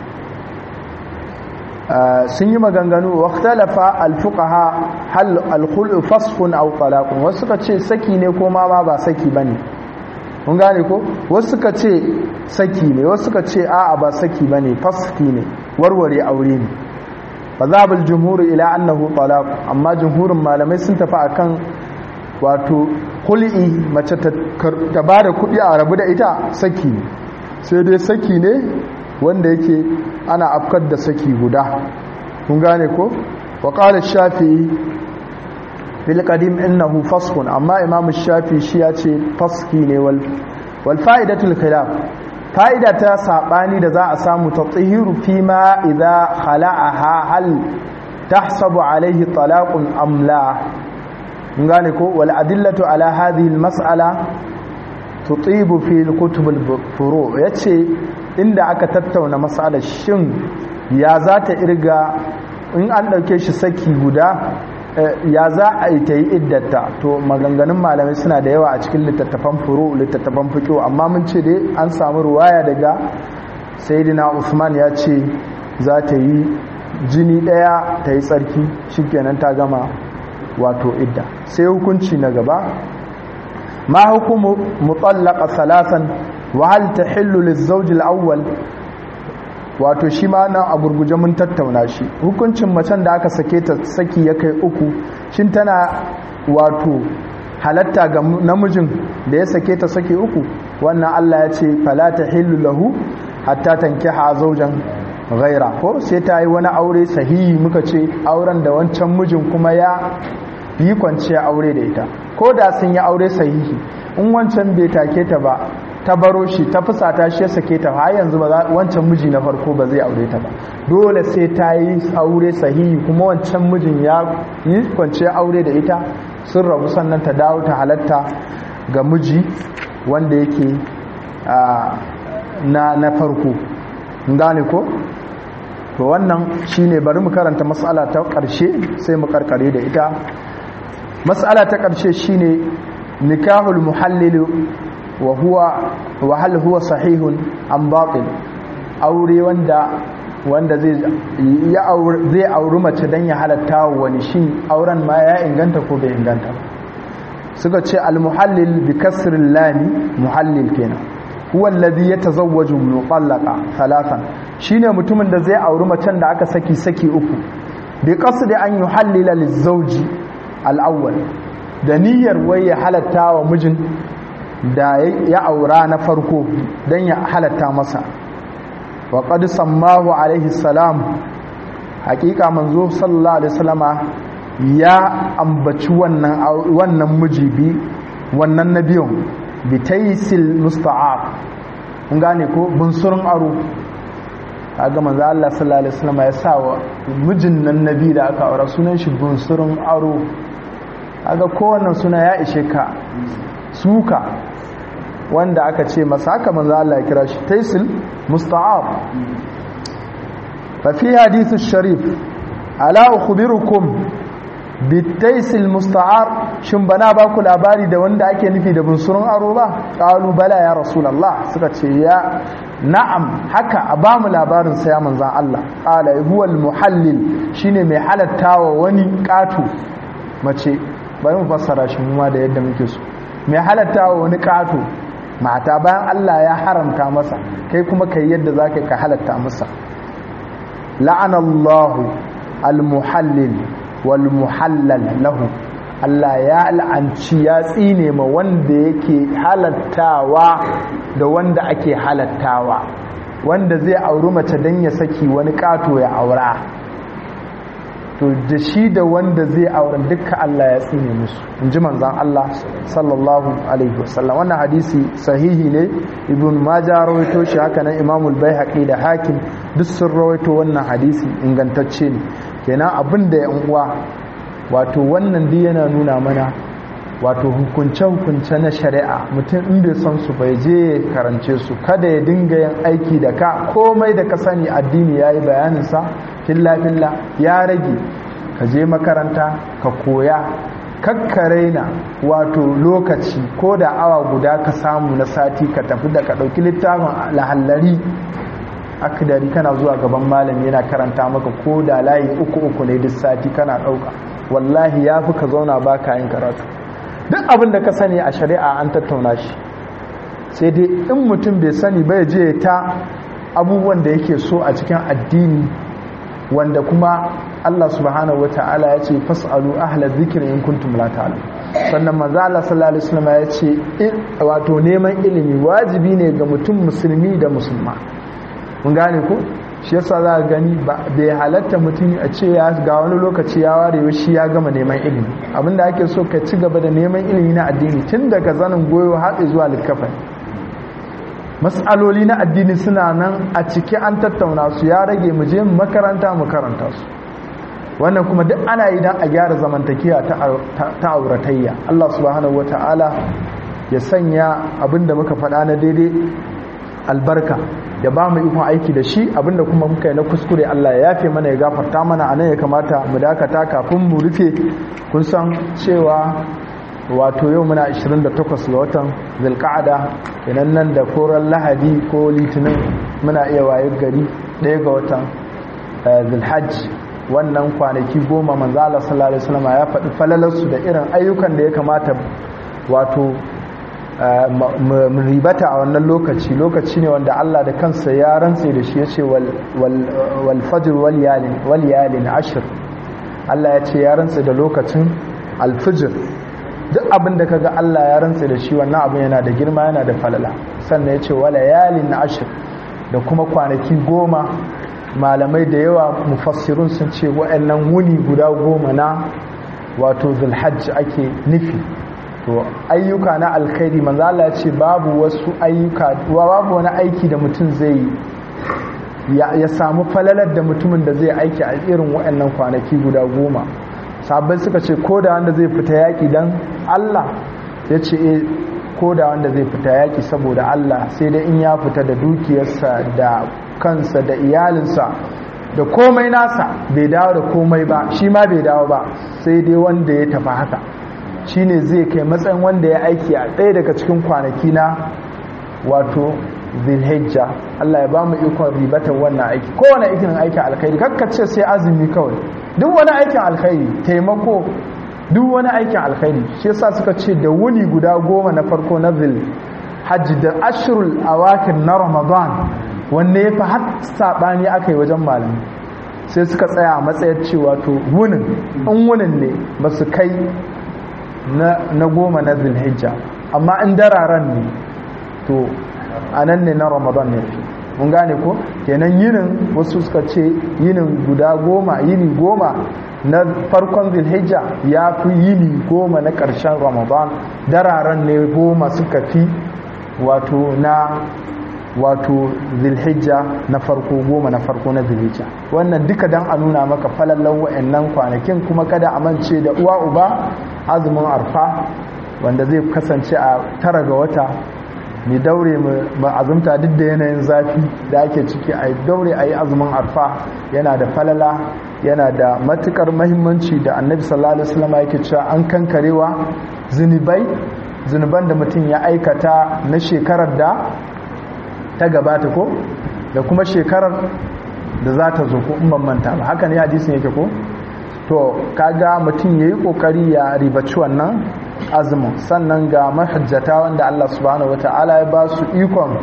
sun yi maganganu waktalafa alfuqaha hal alkhulu fasfun aw talaqun wasu suka ce saki ne ko ma ba saki bane kun gane ko wasu suka ce saki ne wasu suka ce a'a ba saki bane fasfi ne warware aure ne fazabul jumhur ila annahu talaq amma jumhurin malamai sun tafi akan wato hul'i mace ta bada kuɗi a rabu da ita saki ne sai dai saki ne wanda yake ana afkar da saki guda kun gane ko wa qala shafi'i bil qadim innahu fasqun amma imam shafi shi ya ce faski ne wal wal fa'idatul khilaf fa'ida ta sabani da za a samu tatahiru fi ma idza khala'aha hal tahsabu alayhi talaqun am la mun gane ko wal adillatu ala hadhihi al mas'ala tutibu fi al kutub al furu yace inda aka tattauna mas'alar shin ya za ta irga in an dauke shi saki guda ya za a yi ta yi iddata to maganganun malamai suna da yawa a cikin littattafan furu littattafan fiƙo amma mun ce dai an samu ruwaya daga sayidina usman ya ce za ta yi jini ɗaya ta yi tsarki shikenan ta gama wato idda sai hukunci na gaba ma hukumu mutallaka salasan wa hal tahillu lizawj al-awwal wato shi ma nan a gurguje mun tattauna shi hukuncin macen da aka sake ta saki ya kai uku shin tana wato halatta ga namijin da ya sake ta saki uku wannan Allah ya ce fala tahillu lahu hatta tankiha zawjan ghaira ko sai ta yi wani aure sahihi muka ce auren da wancan mijin kuma ya yi kwanciya aure da ita ko da sun yi aure sahihi in wancan bai take ta ba ta baro shi ta fusata shi ya sake ta har yanzu ba wancan miji na farko ba zai aure ta ba dole sai ta yi aure sahihi kuma wancan mijin ya yi kwanciya aure da ita sun rabu sannan ta dawo ta halatta ga miji wanda yake na na farko gane ko to wannan shine bari mu karanta mas'ala ta ƙarshe sai mu karkare da ita mas'ala ta ƙarshe shine nikahul muhallil wa huwa wa hal huwa sahihun am batil aure wanda wanda zai ya aure zai auri mace dan ya halatta wani shin auren ma ya inganta ko bai inganta suka ce al muhallil bi kasr lam muhallil kenan huwa alladhi yatazawwaju mutallaqa thalathan shine mutumin da zai auri macen da aka saki saki uku bi qasdi an yuhallila lizawji al awwal da niyyar wai ya halatta wa mijin da ya aura na farko don ya halatta masa wa qad sammahu alaihi salam hakika manzo sallallahu alaihi wasallama ya ambaci wannan wannan mijibi wannan nabiyon bitaisil musta'ab kun gane ko bunsurun aro kaga manzo Allah sallallahu alaihi wasallama ya sa wa mijin nan nabi da aka aura sunan shi bunsurun aro kaga kowannan suna ya ishe ka suka wanda aka ce masa haka manzo Allah ya kira shi taisil musta'ab fa fi hadithu sharif ala ukhbirukum bitaisil musta'ar shin bana ba ku labari da wanda ake nufi da bunsurun aro ba qalu bala ya rasulullah suka ce ya na'am haka a ba mu labarin sa ya manzon Allah qala huwa muhallil shine mai halattawa wani katu mace bari mu fassara shi mu ma da yadda muke so mai halattawa wani katu mata bayan Allah ya haramta masa kai kuma kai yadda zaka ka halatta masa la'anallahu almuhallil wal muhallal lahu Allah ya la'anci ya tsine ma wanda yake halattawa da wanda ake halattawa wanda zai auri mace dan ya saki wani kato ya aura to da shi da wanda zai auren dukkan Allah ya tsine musu in ji manzan Allah sallallahu alaihi wasallam wannan hadisi sahihi ne ibn majah rawaito shi haka nan imamul baihaqi da hakim duk sun rawaito wannan hadisi ingantacce ne kenan abin da ya uwa wato wannan dai yana nuna mana wato hukunce-hukunce na shari'a mutum in bai san su bai je ya karance su kada ya dinga yin aiki da ka komai da ka sani addini ya yi bayaninsa filla-filla ya rage ka je makaranta ka koya kakkaraina wato lokaci ko da awa guda ka samu na sati ka tafi da ka ɗauki littafin lahallari akidari kana zuwa gaban malami yana karanta maka ko da layi uku uku ne duk sati kana ɗauka wallahi ya fi ka zauna ba ka yin karatu duk abin da ka sani a shari'a an tattauna shi sai dai in mutum bai sani bai je ta abubuwan da yake so a cikin addini wanda kuma Allah subhanahu wata'ala ya ce fas'alu ahla dhikri in kuntum la ta'lamun sannan manzo Allah sallallahu alaihi wasallam ya ce wato neman ilimi wajibi ne ga mutum musulmi da musulma mun gane ko shi yasa za ka gani bai halatta mutum a ce ya ga wani lokaci ya ware shi ya gama neman ilimi abinda ake so ka ci gaba da neman ilimi na addini tun daga zanin goyo har zuwa littafin matsaloli na addini suna nan a ciki an tattauna su ya rage mu je makaranta mu karanta su wannan kuma duk ana yi don a gyara zamantakiya ta auratayya Allah subhanahu wata'ala ya sanya abinda muka faɗa na daidai albarka ya ba mu ikon aiki da shi abinda kuma muka yi na kuskure Allah ya yafe mana ya gafarta mana anan ya kamata mu dakata kafin mu rufe kun san cewa wato yau muna 28 ga watan zulqa'ada kenan nan da koran lahadi ko litinin muna iya wayar gari ɗaya ga watan zulhajj wannan kwanaki goma manzo Allah sallallahu alaihi wasallam ya faɗi falalarsu da irin ayyukan da ya kamata wato mu ribata a wannan lokaci lokaci ne wanda Allah da kansa ya rantse da shi ya ce wal fajr wal yalin ashir Allah ya ce ya rantse da lokacin alfijir duk abin da kaga Allah ya rantse da shi wannan abin yana da girma yana da falala sannan ya ce wala yalin ashir da kuma kwanaki goma malamai da yawa mufassirun sun ce wa'annan wuni guda goma na wato zulhajj ake nufi to ayyuka na alkhairi manzo Allah ce babu wasu ayyuka babu wani aiki da mutum zai ya samu falalar da mutumin da zai aiki a irin waɗannan kwanaki guda goma sabai suka ce ko da wanda zai fita yaƙi dan Allah ya ce e ko da wanda zai fita yaƙi saboda Allah sai dai in ya fita da dukiyarsa da kansa da iyalinsa da komai nasa bai dawo da komai ba shi ma bai dawo ba sai dai wanda ya tafi haka shine zai kai matsayin wanda ya aiki a ɗaya daga cikin kwanaki na wato zilhijja Allah ya ba mu ikon ribatar wannan aiki kowane aikin aikin alkhairi kakkace sai azumi kawai duk wani aikin alkhairi taimako duk wani aikin alkhairi shi yasa suka ce da wuni guda goma na farko na zil hajji da ashirul awakir na ramadan wanne ya fi har saɓani aka yi wajen malami sai suka tsaya a matsayar cewa to wunin in wunin ne ba su kai na goma na zilhijja amma in dararen ne to a nan ne na ramadan ne mun gane ko kenan yinin wasu suka ce yinin guda goma yini goma na farkon zilhijja ya fi yini goma na ƙarshen ramadan dararen ne goma suka fi wato na wato zilhijja na farko goma na farko na zilhijja wannan duka dan a nuna maka falallan wa'annan kwanakin kuma kada a mance da uwa uba azumin arfa wanda zai kasance a tara ga wata mai daure mu azumta duk da yanayin zafi da ake ciki a daure a yi azumin arfa yana da falala yana da matukar mahimmanci da annabi sallallahu alaihi wasallam yake cewa an kankarewa zunubai zunuban da mutum ya aikata na shekarar da ta gabata ko da kuma shekarar da za ta zo ko in ban manta ba haka ne hadisin yake ko to kaga mutum yayi kokari ya ribaci wannan azumin sannan ga mahajjata wanda Allah subhanahu wataala ya ba su ikon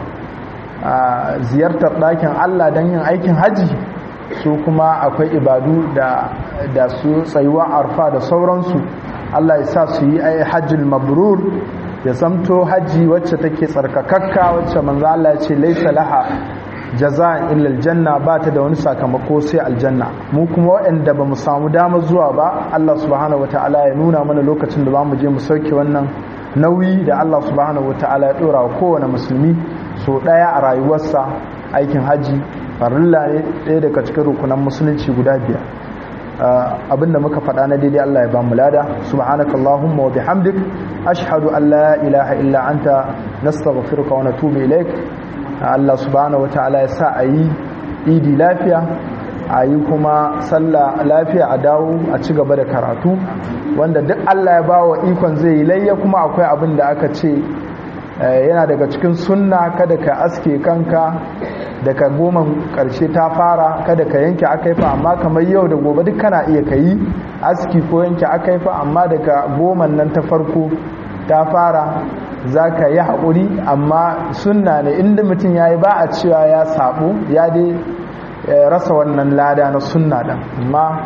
ziyartar ɗakin Allah don yin aikin haji su kuma akwai ibadu da da su tsayuwa arfa da sauransu Allah ya sa su yi hajjul mabrur ya zamto haji wacce take tsarkakakka wacce manzo Allah ya ce laisa laha jaza'an illa aljanna ba ta da wani sakamako sai aljanna mu kuma waɗanda ba mu samu dama zuwa ba Allah subhanahu wataala ya nuna mana lokacin da za mu je mu sauke wannan nauyi da Allah subhanahu wataala ya dora wa kowane musulmi so daya a rayuwarsa aikin haji farilla ne ɗaya daga cikin rukunan musulunci guda biyar abinda muka faɗa na daidai Allah ya ba mu lada subhanakallahumma wa bihamdik ashhadu an la ilaha illa anta nastaghfiruka wa natubu ilaik Allah subhanahu wataala ya sa ayi idi lafiya ayi kuma sallah lafiya a dawo a ci gaba da karatu wanda duk Allah ya bawa ikon zai yi layya kuma akwai abin da aka ce yana daga cikin sunna kada ka aske kanka daga goma karshe ta fara kada ka yanke akaifa amma kamar yau da gobe duk kana iya kayi aski ko yanke akaifa amma daga goman nan ta farko ta fara za ka yi haƙuri amma sunna ne inda mutum ya yi ba a cewa ya sabo ya dai rasa wannan lada na sunna ɗan amma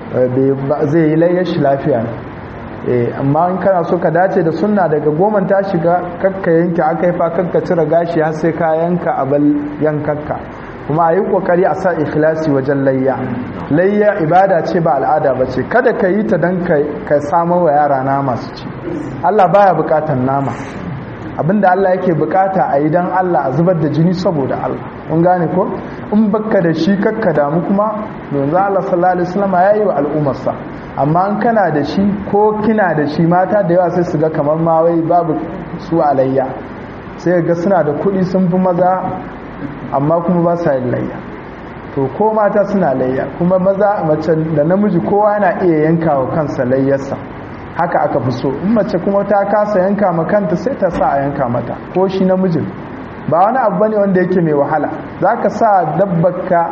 zai yi layyar shi lafiya ne amma in kana so ka dace da sunna daga goman ta shiga kakka yanke aka yi fa kakka cire gashi har sai ka yanka abal yankakka kuma a yi kokari a sa ikhlasi wajen layya layya ibada ce ba al'ada ba ce kada ka yi ta don ka samu wa yara nama su ci allah baya bukatan nama abinda allah yake bukata a yi don allah a zubar da jini saboda allah kun gane ko in baka da shi kakka damu kuma yanzu allah sallallahu alaihi wasallam ya yi wa al'ummarsa amma in kana da shi ko kina da shi mata da yawa sai su ga kamar ma wai babu su alayya sai ga suna da kuɗi sun fi maza amma kuma ba sa yin layya to ko mata suna layya kuma maza mace da namiji kowa yana iya yanka wa kansa layyarsa haka aka fi so in mace kuma ta kasa yanka ma kanta sai ta sa a yanka mata ko shi namijin ba wani abu bane wanda yake mai wahala zaka sa dabbarka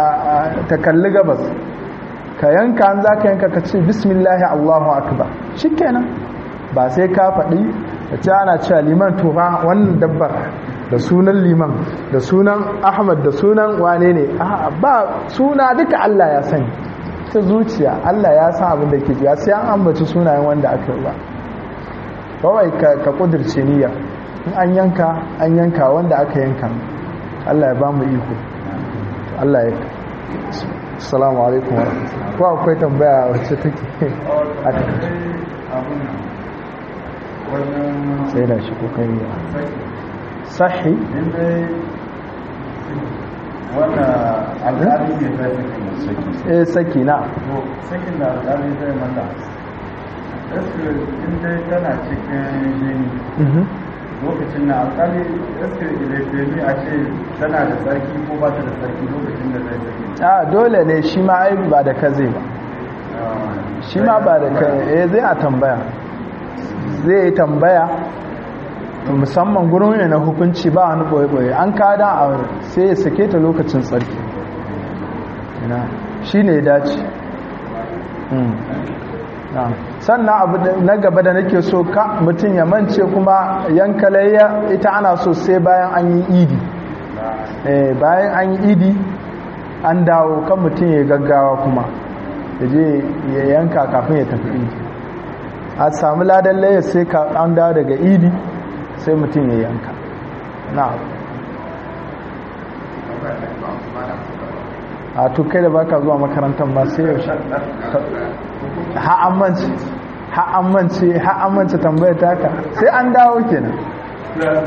ta kalli gabas ka yanka an za ka yanka ka ce bismillahi allahu akbar shi kenan ba sai ka faɗi da ce ana cewa liman tufa wannan dabbar da sunan liman da sunan ahmad da sunan wane ne ba suna duka allah ya sani ta zuciya allah ya san abin da ke jiya sai an ambaci sunayen wanda aka yi ba kawai ka kudirce niyya in an yanka an yanka wanda aka yanka allah ya ba mu iko allah ya assalamu alaikum wa ko akwai tambaya wacce take a sai da shi ko kai sahi wanda alƙali ne zai saki eh saki na sakin da alƙali zai mata eske in dai tana cikin jini lokacin na alƙali eske ilefemi a ce tana da tsarki ko ba ta da tsarki lokacin da zai saki a dole ne shi ma ai ba da ka zai ba shi ma ba da ka eh zai a tambaya zai yi tambaya musamman gurin ne na hukunci ba wani boye-boye an kada a sai ya sake ta lokacin tsarki shi ne dace sannan abu na gaba da nake so ka mutum ya mance kuma yankalayya ita ana so sai bayan an yi idi bayan an yi idi an dawo kan mutum ya gaggawa kuma ya je ya yanka kafin ya tafi idi a sami ladan layar sai ka an dawo daga idi sai mutum ya yanka na a tukai da baka zuwa makarantar ba sai yaushe ha'ammanci ha'ammanci ha'ammanci tambayar taka sai an dawo kenan